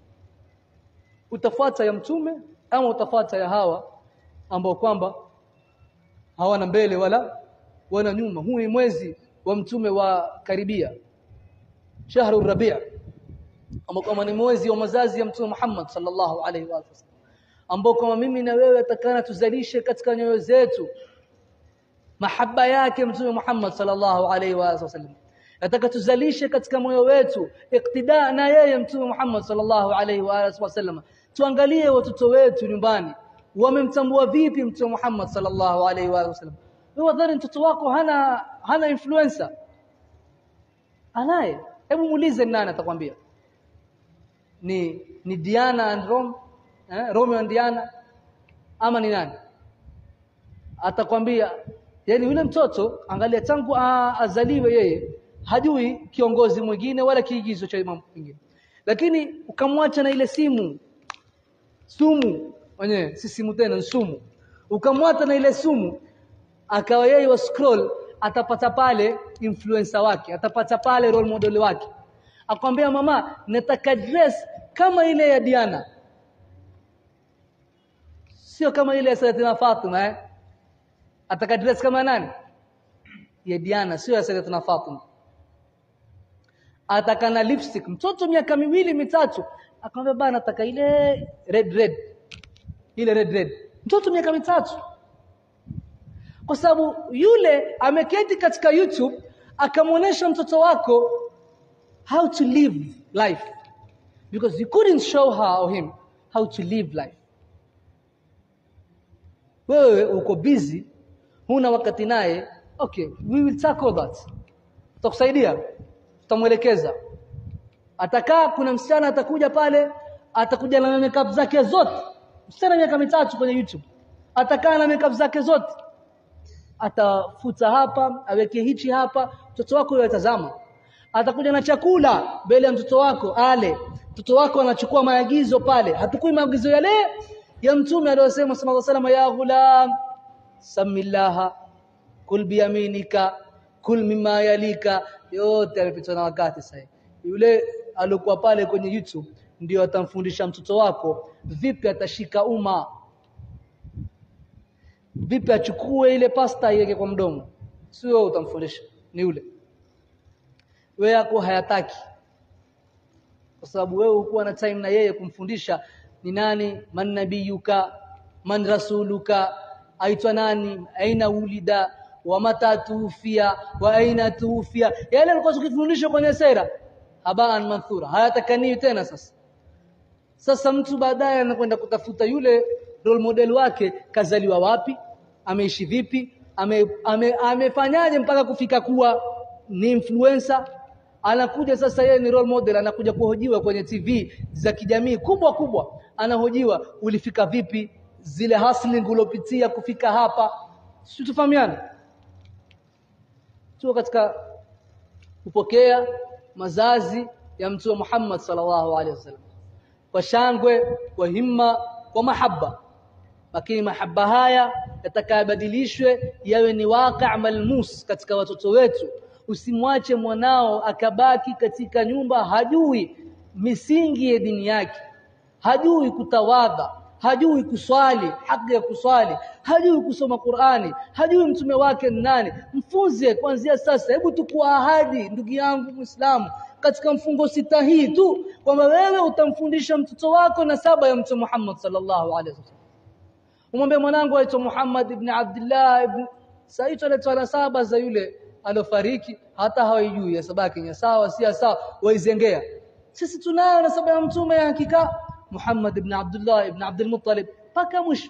utafuata ya mtume ama utafuata ya hawa ambao kwamba hawana mbele wala wana nyuma huu ni mwezi wa mtume wa karibia shahru rabi' ambao kama ni mwezi wa mazazi ya mtume Muhammad sallallahu alaihi wa sallam ambao kama mimi na wewe atakana tuzalishe katika nyoyo zetu mahaba yake mtume Muhammad sallallahu alaihi wa sallam nataka tuzalishe katika moyo wetu iktida na yeye mtume Muhammad sallallahu alaihi wa sallam tuangalie watoto wetu nyumbani wamemtambua vipi mtume Muhammad sallallahu alaihi wa sallam wewe wadhani mtoto wako hana hana influencer anaye hebu muulize nani atakwambia ni ni Diana and Rome eh, Romeo and Diana ama ni nani atakwambia yani yule mtoto angalia tangu azaliwe yeye hajui kiongozi mwingine wala kiigizo cha mambo mengine lakini ukamwacha na ile simu sumu wenyewe si simu tena sumu ukamwacha na ile sumu akawa yeye wa scroll atapata pale influencer wake atapata pale role model wake akwambia mama nataka dress kama ile ya Diana sio kama ile ya Sayyidatina Fatima eh ataka dress kama nani ya Diana sio ya Sayyidatina Fatima ataka na lipstick mtoto miaka miwili mitatu akamwambia bana nataka ile red red ile red red mtoto miaka mitatu kwa sababu yule ameketi katika YouTube akamwonyesha mtoto wako how to live life because you couldn't show her or him how to live life wewe uko busy huna wakati naye okay we will tackle that tutakusaidia tutamwelekeza atakaa kuna msichana atakuja pale atakuja na makeup zake zote msichana miaka mitatu kwenye YouTube atakaa na makeup zake zote atafuta hapa aweke hichi hapa mtoto wako yatazama atakuja na chakula mbele ya mtoto wako ale mtoto wako anachukua maagizo pale hatukui maagizo yale ya mtume aliyosema sallallahu alaihi wasallam ya ghulam samillaha kul biyaminika kul mimma yalika yote amepitwa na wakati sasa yule alikuwa pale kwenye YouTube ndio atamfundisha mtoto wako vipi atashika umma vipi achukue ile pasta iweke kwa mdomo sio utamfundisha ni yule wewe yako hayataki kwa sababu wewe ukuwa na time na yeye kumfundisha ni nani man nabiyuka man rasuluka aitwa nani aina ulida wa mata tuufia wa aina tuufia yale alikuwa tukifundishwa kwenye sera habaan manthura hayatakani tena sasa sasa mtu baadaye anakwenda kutafuta yule role model wake kazaliwa wapi ameishi vipi ame, ame, amefanyaje mpaka kufika kuwa ni influencer anakuja sasa yeye ni role model anakuja kuhojiwa kwenye TV za kijamii kubwa kubwa anahojiwa ulifika vipi zile hustling ulopitia kufika hapa sisi tufahamiane tuko katika kupokea mazazi ya mtume Muhammad sallallahu alaihi wasallam kwa shangwe kwa himma kwa mahaba lakini mahaba haya yatakayabadilishwe yawe ni waqi' malmus katika watoto wetu usimwache mwanao akabaki katika nyumba hajui misingi ya dini yake hajui kutawadha hajui kuswali haki ya kuswali hajui kusoma Qur'ani hajui mtume wake ni nani mfunze kuanzia sasa hebu tukua ahadi ndugu yangu Muislamu katika mfungo sita hii tu kwamba wewe utamfundisha mtoto wako na saba ya mtume Muhammad sallallahu alaihi wasallam umwambie mwanangu aitwa Muhammad ibn Abdullah ibn Said anaitwa na saba za yule alofariki hata hawajui ya sabaki ni sawa si sawa waizengea sisi tunayo na saba ya mtume ya hakika Muhammad ibn Abdullah ibn Abdul Muttalib paka mwisho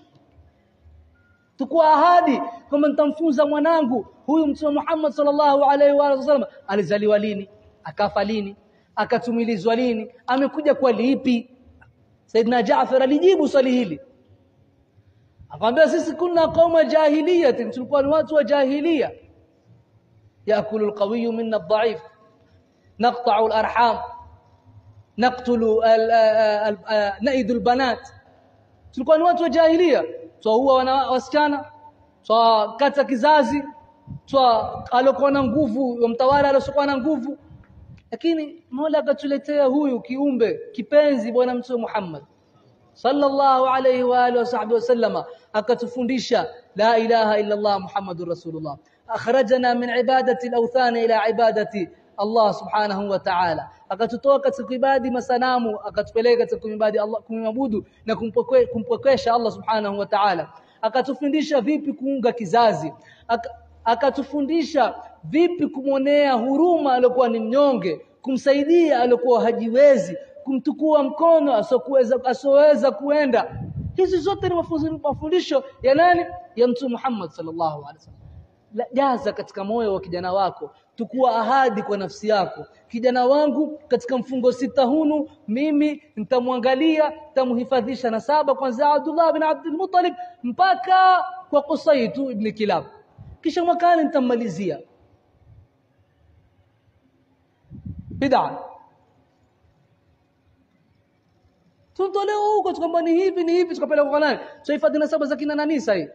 tukua ahadi kwamba nitamfunza mwanangu huyu mtume Muhammad sallallahu alaihi wa sallam alizaliwa lini akafa lini akatumilizwa lini amekuja kwa lipi Saidina Jaafar alijibu swali hili akamwambia sisi kuna qauma jahiliya tulikuwa ni watu wa jahiliya yakulu alqawiyyu minna adh-dha'if naqta'u al-arham naqtulu naidu albanat tulikuwa ni watu wa jahiliya twaua wasichana twakata kizazi twa alokuwa na nguvu mtawala alokuwa na nguvu lakini Mola akatuletea huyu kiumbe kipenzi bwana mtume Muhammad sallallahu alayhi wa alihi wasahbihi wasallama akatufundisha la ilaha illa Allah Muhammadur Rasulullah akhrajana min ibadati al-awthan ila ibadati Allah subhanahu wa ta'ala akatutoa katika ibadi masanamu akatupeleka katika kuibadi Allah kumabudu na kumpokesha Allah subhanahu wa ta'ala akatufundisha vipi kuunga kizazi akatufundisha vipi kumwonea huruma aliyokuwa ni mnyonge kumsaidia aliyokuwa hajiwezi kumtukua mkono asoweza asoweza kuenda hizi zote ni mafundisho ya nani ya mtume Muhammad sallallahu alaihi wasallam jaza katika moyo wa kijana wako tukua ahadi kwa nafsi yako kijana wangu katika mfungo sita hunu mimi nitamwangalia nitamhifadhisha na saba kwanza Abdullah bin Abdul Muttalib mpaka kwa Qusaytu ibn Kilab kisha mwakani nitammalizia bid'a tunatolewa huko kwamba ni hivi ni hivi tukapeleka kwa nani tuhifadhi na saba za kina nani sasa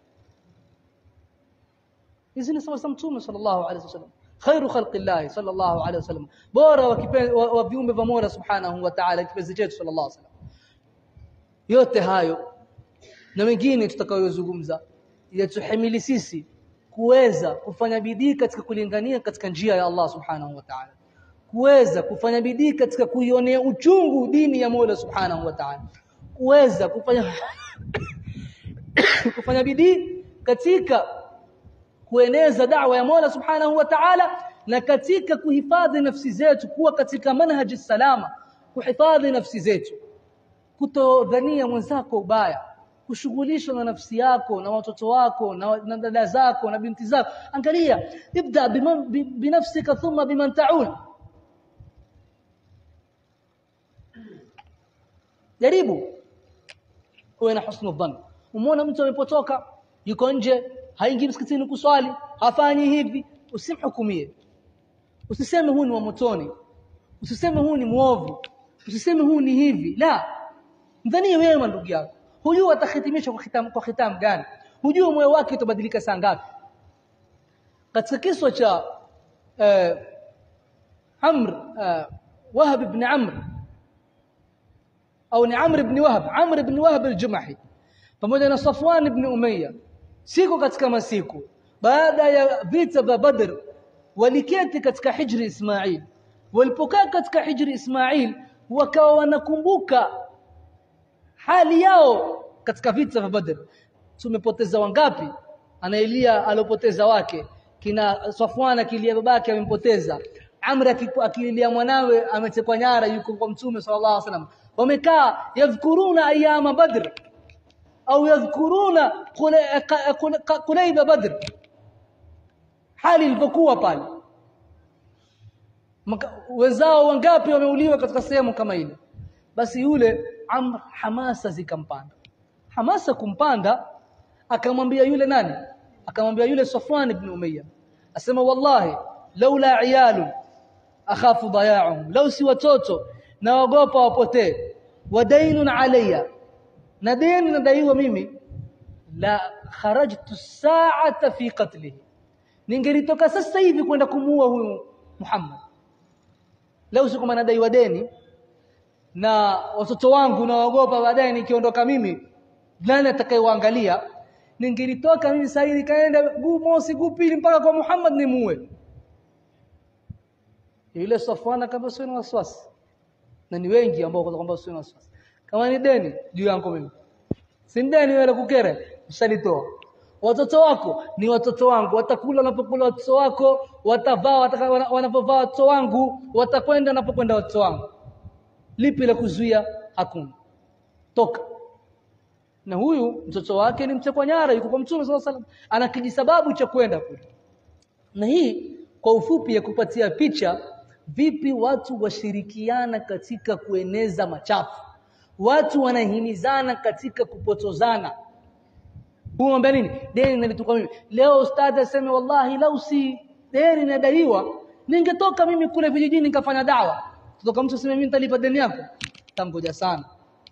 hizi ni sawa za mtume sallallahu alaihi wasallam khairu khalqillah sallallahu alaihi wasallam bora wa viumbe vya Mola subhanahu wa ta'ala kipenzi chetu sallallahu alaihi wasallam yote hayo na mengine tutakayozungumza yatuhimili sisi kuweza kufanya bidii katika kulingania katika njia ya Allah subhanahu wa ta'ala kuweza kufanya bidii katika kuionea uchungu dini ya Mola subhanahu wa ta'ala kuweza kufanya kufanya bidii katika kueneza da'wa ya Mola subhanahu wa ta'ala na katika kuhifadhi nafsi zetu kuwa katika manhaji salama kuhifadhi nafsi zetu kutodhania mwenzako ubaya kushughulishwa na nafsi yako na watoto wako na, na dada zako na binti zako angalia ibda biman, bi, binafsika thumma biman ta'ul jaribu uwe na husnul dhann umeona mtu amepotoka yuko nje haingii msikitini kuswali hafanyi hivi usimhukumie usiseme huu ni wa motoni usiseme huu ni muovu usiseme huu ni hivi la mdhanie wewe ndugu yako hujui atahitimisha kwa khitam kwa khitam gani hujui moyo wake utabadilika saa ngapi katika kiswa cha uh, Amr uh, Wahab ibn Amr au ni Amr ibn Wahab Amr ibn Wahab al-Jumahi pamoja na Safwan ibn Umayya siku katika masiku baada ya vita vya Badr waliketi katika hijri Ismail walipokaa katika hijri Ismail wakawa wanakumbuka hali yao katika vita vya Badr tumepoteza wangapi anaelia alopoteza wake kina Safwan akilia babake amempoteza Amr akilia mwanawe ametekwa nyara yuko kwa mtume sallallahu alaihi wasallam wamekaa yadhkuruna ayama badr au yadhkuruna qulayba badr hali ilivyokuwa pale wenzao wangapi wameuliwa katika sehemu kama ile basi yule Amr hamasa zikampanda hamasa kumpanda akamwambia yule nani akamwambia yule Safwan ibn Umayya asema wallahi laula iyalu akhafu daya'uhum law si watoto naogopa wapotee wadainun alayya na deni nadaiwa mimi la kharajtu sa'ata fi qatlihi ningelitoka sasa hivi kwenda kumuua huyu Muhammad leo siku nadaiwa deni na watoto wangu naogopa baadaye nikiondoka mimi nani atakayewaangalia ningelitoka mimi sasa nikaenda guu mosi guu pili mpaka kwa Muhammad nimuue yule Safwana kama sio na wasiwasi na ni wengi ambao kwa kwamba sio na wasiwasi kama ni deni juu yangu mimi si deni wewe kukere mshalitoa watoto wako ni watoto wangu watakula wanapokula watoto wako watavaa wanapovaa watoto wangu watakwenda wanapokwenda watoto wangu lipi la kuzuia hakuna toka na huyu mtoto wake ni mtekwa nyara yuko kwa mtume sallallahu alaihi wasallam ana kijisababu cha kwenda kule na hii kwa ufupi ya kupatia picha vipi watu washirikiana katika kueneza machafu watu wanahimizana katika kupotozana Huomba nini? Deni nalitoka mimi. Leo ustadhi aseme wallahi lau si deni nadaiwa ningetoka mimi kule vijijini nikafanya dawa. Kutoka mtu aseme mimi nitalipa deni yako. Tangoja sana.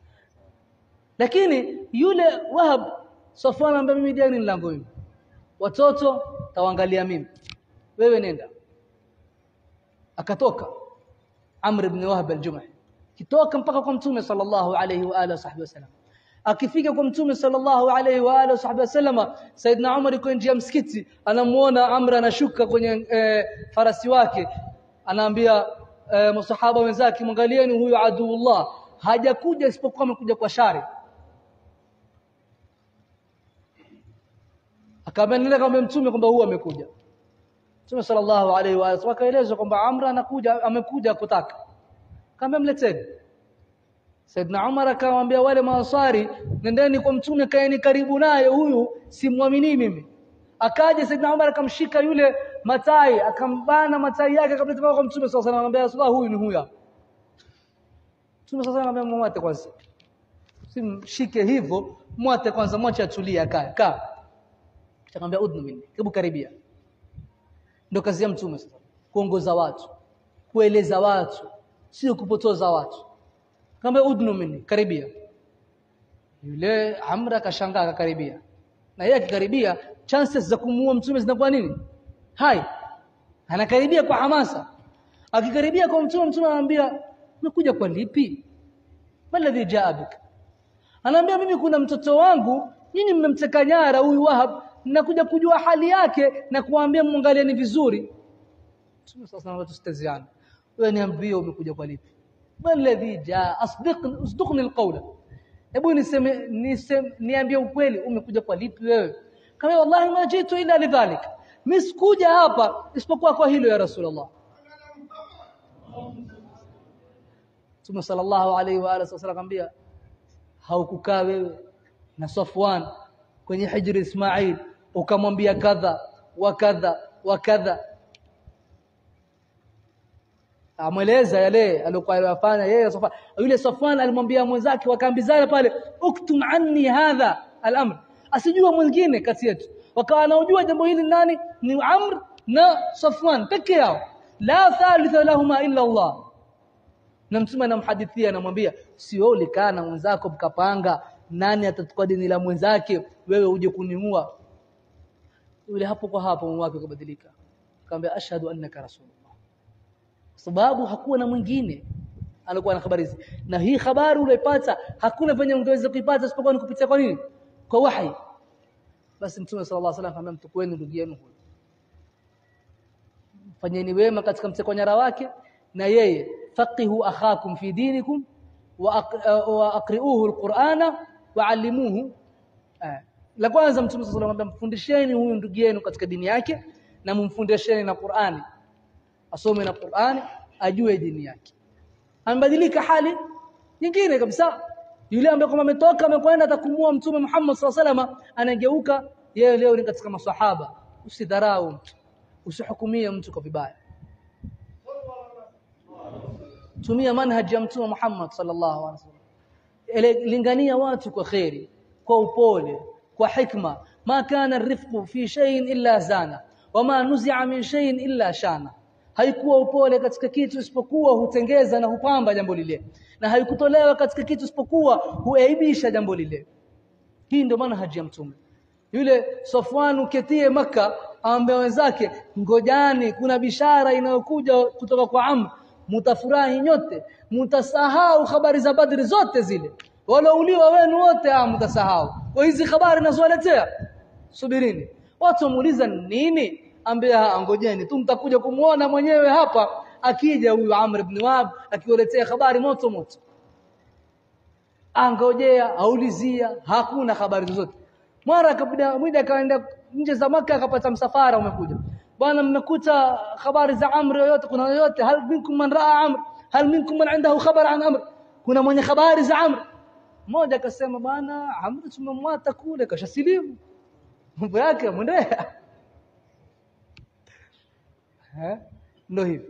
Lakini yule Wahab Safwan ambaye mimi deni langu mimi. Watoto tawaangalia mimi. Wewe nenda. Akatoka Amr ibn Wahab al-Jumahi. Kitoka mpaka kwa Mtume sallallahu alayhi wa alihi wasallam akifika kwa mtume sallallahu alaihi wa alihi wasallam wasallama Saidna Umar yuko nje ya msikiti anamuona Amr anashuka kwenye e, farasi wake anaambia e, masahaba wenzake mwangalieni huyu aduullah hajakuja isipokuwa amekuja kwa shari akabendelea kama mtume kwamba huyu amekuja Mtume sallallahu alaihi wa alihi wakaelezwa kwamba Amr anakuja amekuja kutaka kama mleteni Saidna Umar akamwambia wale maansari nendeni kwa mtume kaeni karibu naye huyu simwamini mimi akaja Saidna Umar akamshika yule matai akambana matai yake kabla tupaka kwa mtume sallallahu alaihi wasallam anamwambia huyu ni huyu Mtume sallallahu alaihi wasallam mwate kwanza simshike hivyo mwate kwanza mwache atulie akae kaa akamwambia udnu minni hebu karibia ndio kazi ya mtume sasa kuongoza watu kueleza watu sio kupotoza watu kama udnu minni karibia yule amra akashangaa akakaribia na yeye akikaribia chances za kumuua mtume zinakuwa nini hai anakaribia kwa hamasa akikaribia kwa mtume mtume anamwambia umekuja kwa lipi maladhi jaa bik anaambia mimi kuna mtoto wangu nyinyi mmemteka nyara huyu Wahab nakuja kujua hali yake na kuambia muangalieni vizuri Mtume sasa na tustaziana wewe niambie umekuja kwa lipi walladhi jaa asdiqni usdiqni alqawla hebu niseme niseme niambie ukweli umekuja kwa lipi wewe kama wallahi ma jitu ila lidhalik mimi sikuja hapa isipokuwa kwa hilo ya rasulullah Mtume sallallahu alaihi wa alihi wasallam akamwambia haukukaa wewe na Safwan kwenye hijri Ismail ukamwambia kadha wa kadha wa kadha amweleza yale aliyokuwa anafanya yeye Safwan yule Safwan alimwambia mwenzake wakaambizana pale uktum anni hadha al-amr asijua mwingine kati yetu wakawa wanaojua jambo hili nani ni Amr na Safwan peke yao la thalitha lahuma illa Allah na mtume anamhadithia anamwambia si wewe ulikaa na mwenzako mkapanga nani atachukua dini la mwenzake wewe uje kuniua yule hapo kwa hapo moyo wake ukabadilika akamwambia ashhadu annaka rasulullah sababu hakuwa na mwingine alikuwa na habari hizi na hii habari unaipata hakuna venye ungeweza kuipata isipokuwa ni kupitia kwa nini kwa wahi basi mtume sallallahu alaihi wasallam akamwambia mtukueni ndugu yenu huyo fanyeni wema katika mteko nyara wake na yeye faqihu akhakum fi dinikum wa aqri'uhu alqur'ana wa'allimuhu la kwanza mtume sallallahu alayhi wasallam mfundisheni huyu ndugu yenu katika dini yake na mumfundisheni na Qur'ani asome na Qur'ani ajue dini yake ambadilika hali nyingine kabisa yule ambaye kama ametoka amekwenda atakumua mtume Muhammad sallallahu alayhi wasallam anageuka yeye leo ni katika maswahaba usidharau mtu usihukumie mtu kwa vibaya tumia manhaji ya mtume Muhammad sallallahu alaihi wasallam lingania watu kwa khairi kwa upole kwa hikma ma kana rifqu fi shay'in illa zana wama nuzi'a min shay'in illa shana haikuwa upole katika kitu isipokuwa hutengeza na hupamba jambo lile na haikutolewa katika kitu isipokuwa huaibisha jambo lile hii ndio manhaji ya mtume yule Safwan uketie maka aambia wenzake ngojani kuna bishara inayokuja kutoka kwa Amr mutafurahi nyote mutasahau habari za Badri zote zile walouliwa wenu wote ah mtasahau kwa hizi habari nazowaletea subirini watu muuliza nini ambia ngojeni tu mtakuja kumuona mwenyewe hapa akija huyu Amr ibn Wahab akiwaletea habari moto moto angojea aulizia hakuna habari zozote mara akapida mwida akaenda nje za maka akapata msafara umekuja bwana mmekuta habari za Amr yoyote kuna yoyote hal minkum man raa Amr hal minkum man indahu khabar an Amr kuna mwenye habari za Amr mmoja akasema bwana Amr tumemwata kule kashasilimu mambo yake mwendea eh ndio hivi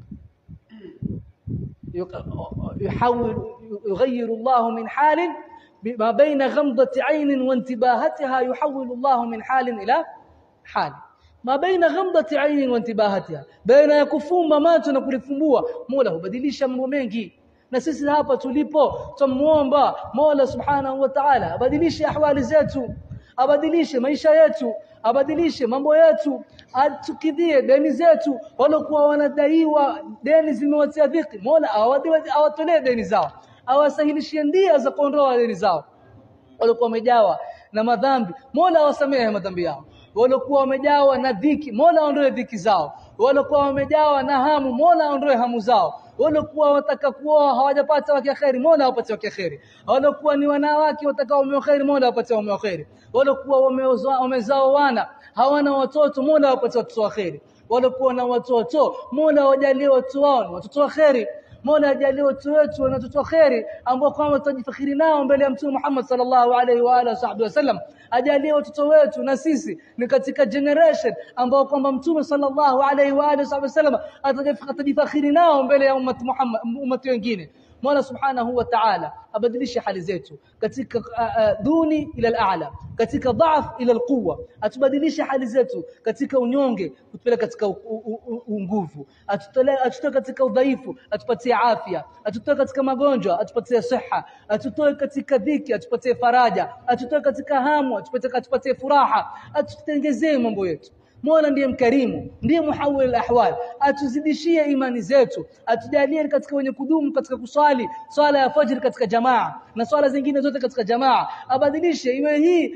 يحول يغير الله من حال ما بين غمضة عين وانتباهتها يحول الله من حال إلى حال ما بين غمضة عين وانتباهتها بين yakufumba macho na kulifumbua Mola hubadilisha mambo mengi na sisi hapa tulipo tumuomba Mola Subhanahu wa Ta'ala abadilishe ahwali zetu abadilishe maisha yetu abadilishe mambo yetu atukidhie deni zetu walokuwa wanadaiwa deni zimewatia dhiki Mola awatolee deni zao awasahilishie ndia za kuondoa deni zao walikuwa wamejawa na madhambi Mola awasamehe madhambi yao walikuwa wamejawa na dhiki Mola aondoe dhiki zao walikuwa wamejawa na hamu Mola aondoe hamu zao walikuwa wataka kuoa hawajapata wake kheri Mola awapatie wake kheri walikuwa ni wanawake watakao mume kheri Mola awapatie mume kheri walikuwa wamezao wana hawana watoto Mola awapatie watoto wa kheri walikuwa na watoto Mola awajalie watu wao watoto wa kheri Mola ajalie watu wetu na watoto kheri ambao kwamba tutajifakhiri nao mbele ya Mtume Muhammad sallallahu alaihi wa alihi wasallam ajalie watoto wetu na sisi ni katika generation ambao kwamba Mtume sallallahu alaihi wa alihi wasallam atajifakhiri nao mbele ya ummat Muhammad ummati wengine Mola subhanahu wa ta'ala abadilishe hali zetu katika uh, duni ila al-a'la katika dhaaf ila al-quwwa atubadilishe hali zetu katika unyonge kutupeleka katika nguvu atutolee atutoe katika udhaifu atupatie afya atutoe katika magonjwa atupatie siha atutoe katika dhiki atupatie faraja atutoe katika hamu atupatie atupatie furaha atutengezee mambo yetu Mola ndiye mkarimu, ndiye muhawil ahwal, atuzidishie imani zetu, atujalie katika wenye kudumu katika kuswali swala ya fajr katika jamaa na swala zingine zote katika jamaa, abadilishe iwe hii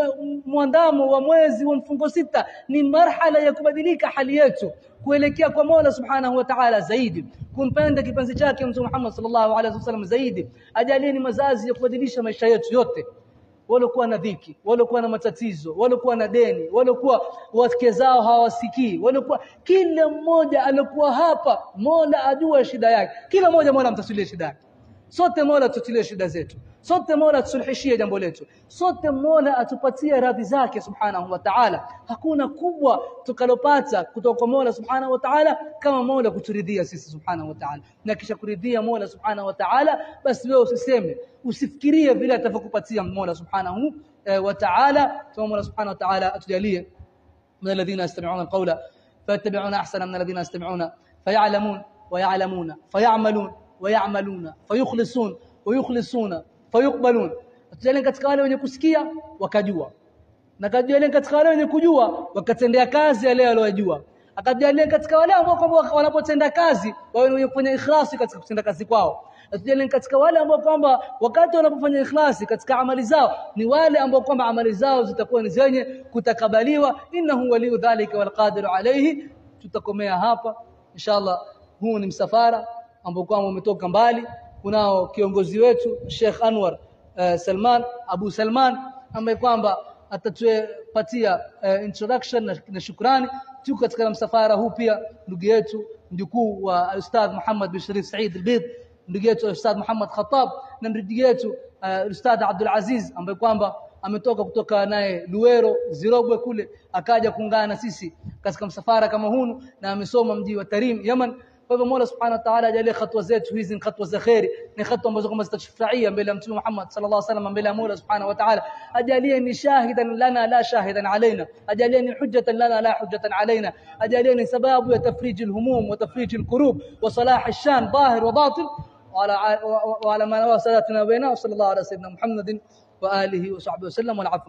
mwandamo wa mwezi wa mfungo sita ni marhala ya kubadilika hali yetu kuelekea kwa Mola Subhanahu wa Ta'ala zaidi kumpenda kipenzi chake Mtume Muhammad sallallahu alaihi wasallam zaidi ajalie ni mazazi ya kubadilisha maisha yetu yote waliokuwa na dhiki waliokuwa na matatizo waliokuwa na deni waliokuwa wake zao hawasikii waliokuwa kila mmoja alikuwa hapa Mola ajua shida yake kila mmoja Mola amtatulie shida yake sote Mola tututilie shida zetu sote Mola tusuluhishie jambo letu sote Mola atupatie radhi zake subhanahu wa ta'ala hakuna kubwa tukalopata kutoka kwa Mola subhanahu wa ta'ala kama Mola kuturidhia sisi subhanahu wa ta'ala na kisha kuridhia Mola subhanahu wa ta'ala basi wewe usiseme usifikirie vile atavyokupatia Mola subhanahu wa ta'ala kama Mola subhanahu wa ta'ala atujalie من الذين يستمعون القول فيتبعون احسن من الذين يستمعون فيعلمون ويعلمون فيعملون ويعملون فيخلصون ويخلصون fayukbalun tujalie katika wale wenye kusikia wakajua na kajalie katika wale wenye kujua wakatendea kazi yale waliyojua akajalie katika wale ambao kwamba wanapotenda kazi wawe wenye kufanya ikhlasi katika kutenda kazi kwao tujalie katika wale ambao kwamba wakati wanapofanya ikhlasi katika amali zao ni wale ambao kwamba amali zao zitakuwa ni zenye kutakabaliwa innahu waliyu dhalika walqadiru alayhi tutakomea hapa inshallah huu ni msafara ambao kwamba umetoka mbali kunao kiongozi wetu Sheikh Anwar uh, Salman Abu Salman ambaye kwamba atatupatia uh, introduction na, na shukrani tuko katika msafara huu pia ndugu yetu mjukuu wa Ustadh Muhammad bin Sharif Said al-Bid ndugu yetu Ustadh Muhammad Khattab na ndugu yetu uh, Ustadh Abdul Aziz ambaye kwamba ametoka kutoka naye Luero Zirogwe kule akaja kuungana na sisi katika msafara kama huu na amesoma mji wa Tarim Yaman kwa hivyo Mola Subhanahu wa Ta'ala ajalie hatua zetu hizi ni hatua za khairi ni hatua ambazo kama zitashufurahia mbele ya Mtume Muhammad sallallahu alaihi wasallam mbele ya Mola Subhanahu wa Ta'ala ajalie ni shahidan lana la shahidan alaina ajalie ni hujjatan lana la hujjatan alaina ajalie ni sababu ya tafrij alhumum wa tafrij alkurub wa salah alshan ظاهر وباطن وعلى وعلى ما وسادتنا بيننا وصلى الله على سيدنا محمد واله وصحبه وسلم والعفو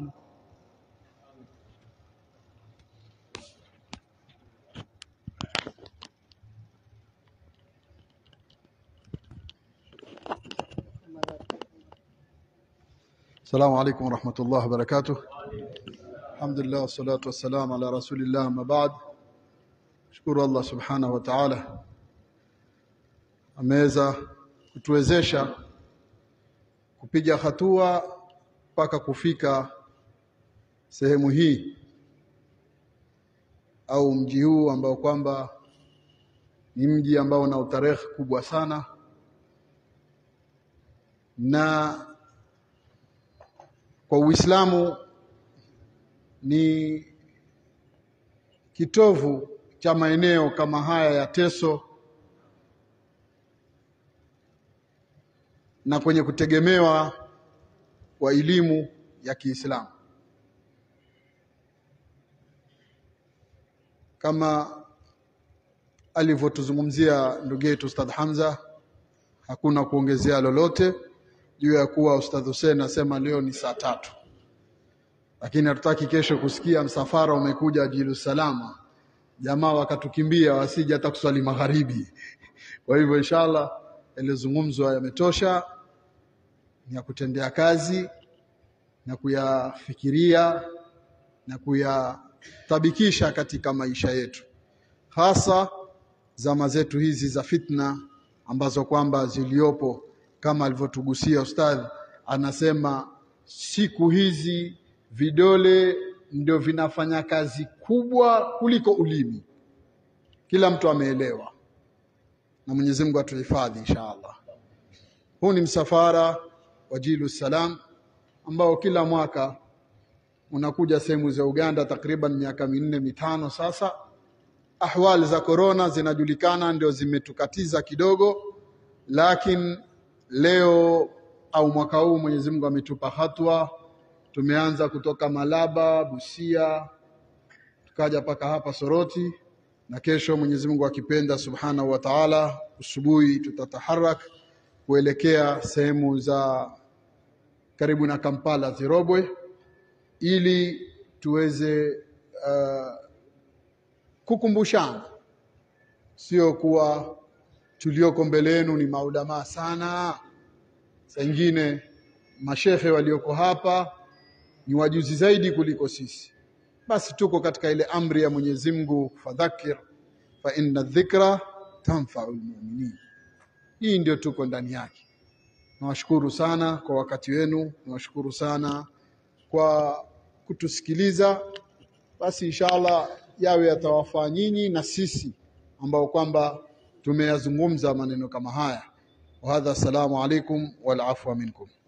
السلام عليكم ورحمة الله وبركاته الحمد لله والصلاة والسلام على رسول الله ما بعد shukuru Allah subhanahu wa ta'ala ameweza kutuwezesha kupiga hatua mpaka kufika sehemu hii au mji huu ambao kwamba ni mji ambao una utarehe kubwa sana na kwa Uislamu ni kitovu cha maeneo kama haya ya Teso na kwenye kutegemewa kwa elimu ya Kiislamu kama alivyotuzungumzia ndugu yetu Ustadh Hamza, hakuna kuongezea lolote juu ya kuwa Ustadh Hussein asema leo ni saa tatu, lakini hatutaki kesho kusikia msafara umekuja Jilu Salama, jamaa wakatukimbia wasije hata kuswali magharibi. Kwa hivyo inshallah, yaliyozungumzwa yametosha, ni ya kutendea kazi na kuyafikiria na kuyatabikisha katika maisha yetu, hasa zama zetu hizi za fitna ambazo kwamba ziliopo kama alivyotugusia ustadhi, anasema siku hizi vidole ndio vinafanya kazi kubwa kuliko ulimi. Kila mtu ameelewa, na Mwenyezi Mungu atuhifadhi inshallah. Huu ni msafara wa Jilu Salam ambao kila mwaka unakuja sehemu za Uganda, takriban miaka minne mitano sasa. Ahwali za korona zinajulikana, ndio zimetukatiza kidogo, lakini leo au mwaka huu Mwenyezi Mungu ametupa hatua. Tumeanza kutoka Malaba, Busia, tukaja mpaka hapa Soroti, na kesho Mwenyezi Mungu akipenda subhanahu wa Ta'ala, usubuhi tutataharak kuelekea sehemu za karibu na Kampala Zirobwe, ili tuweze uh, kukumbushana, sio kuwa tulioko mbele yenu ni maulamaa sana. Saa ingine mashehe walioko hapa ni wajuzi zaidi kuliko sisi. Basi tuko katika ile amri ya Mwenyezi Mungu, fadhakir fa inna dhikra tanfau lmuminin. Hii ndio tuko ndani yake. Nawashukuru sana kwa wakati wenu, nawashukuru sana kwa kutusikiliza. Basi inshallah yawe yatawafaa nyinyi na sisi ambao kwamba tumeyazungumza maneno kama haya. Wa hadha, assalamu alaikum wal afwa minkum.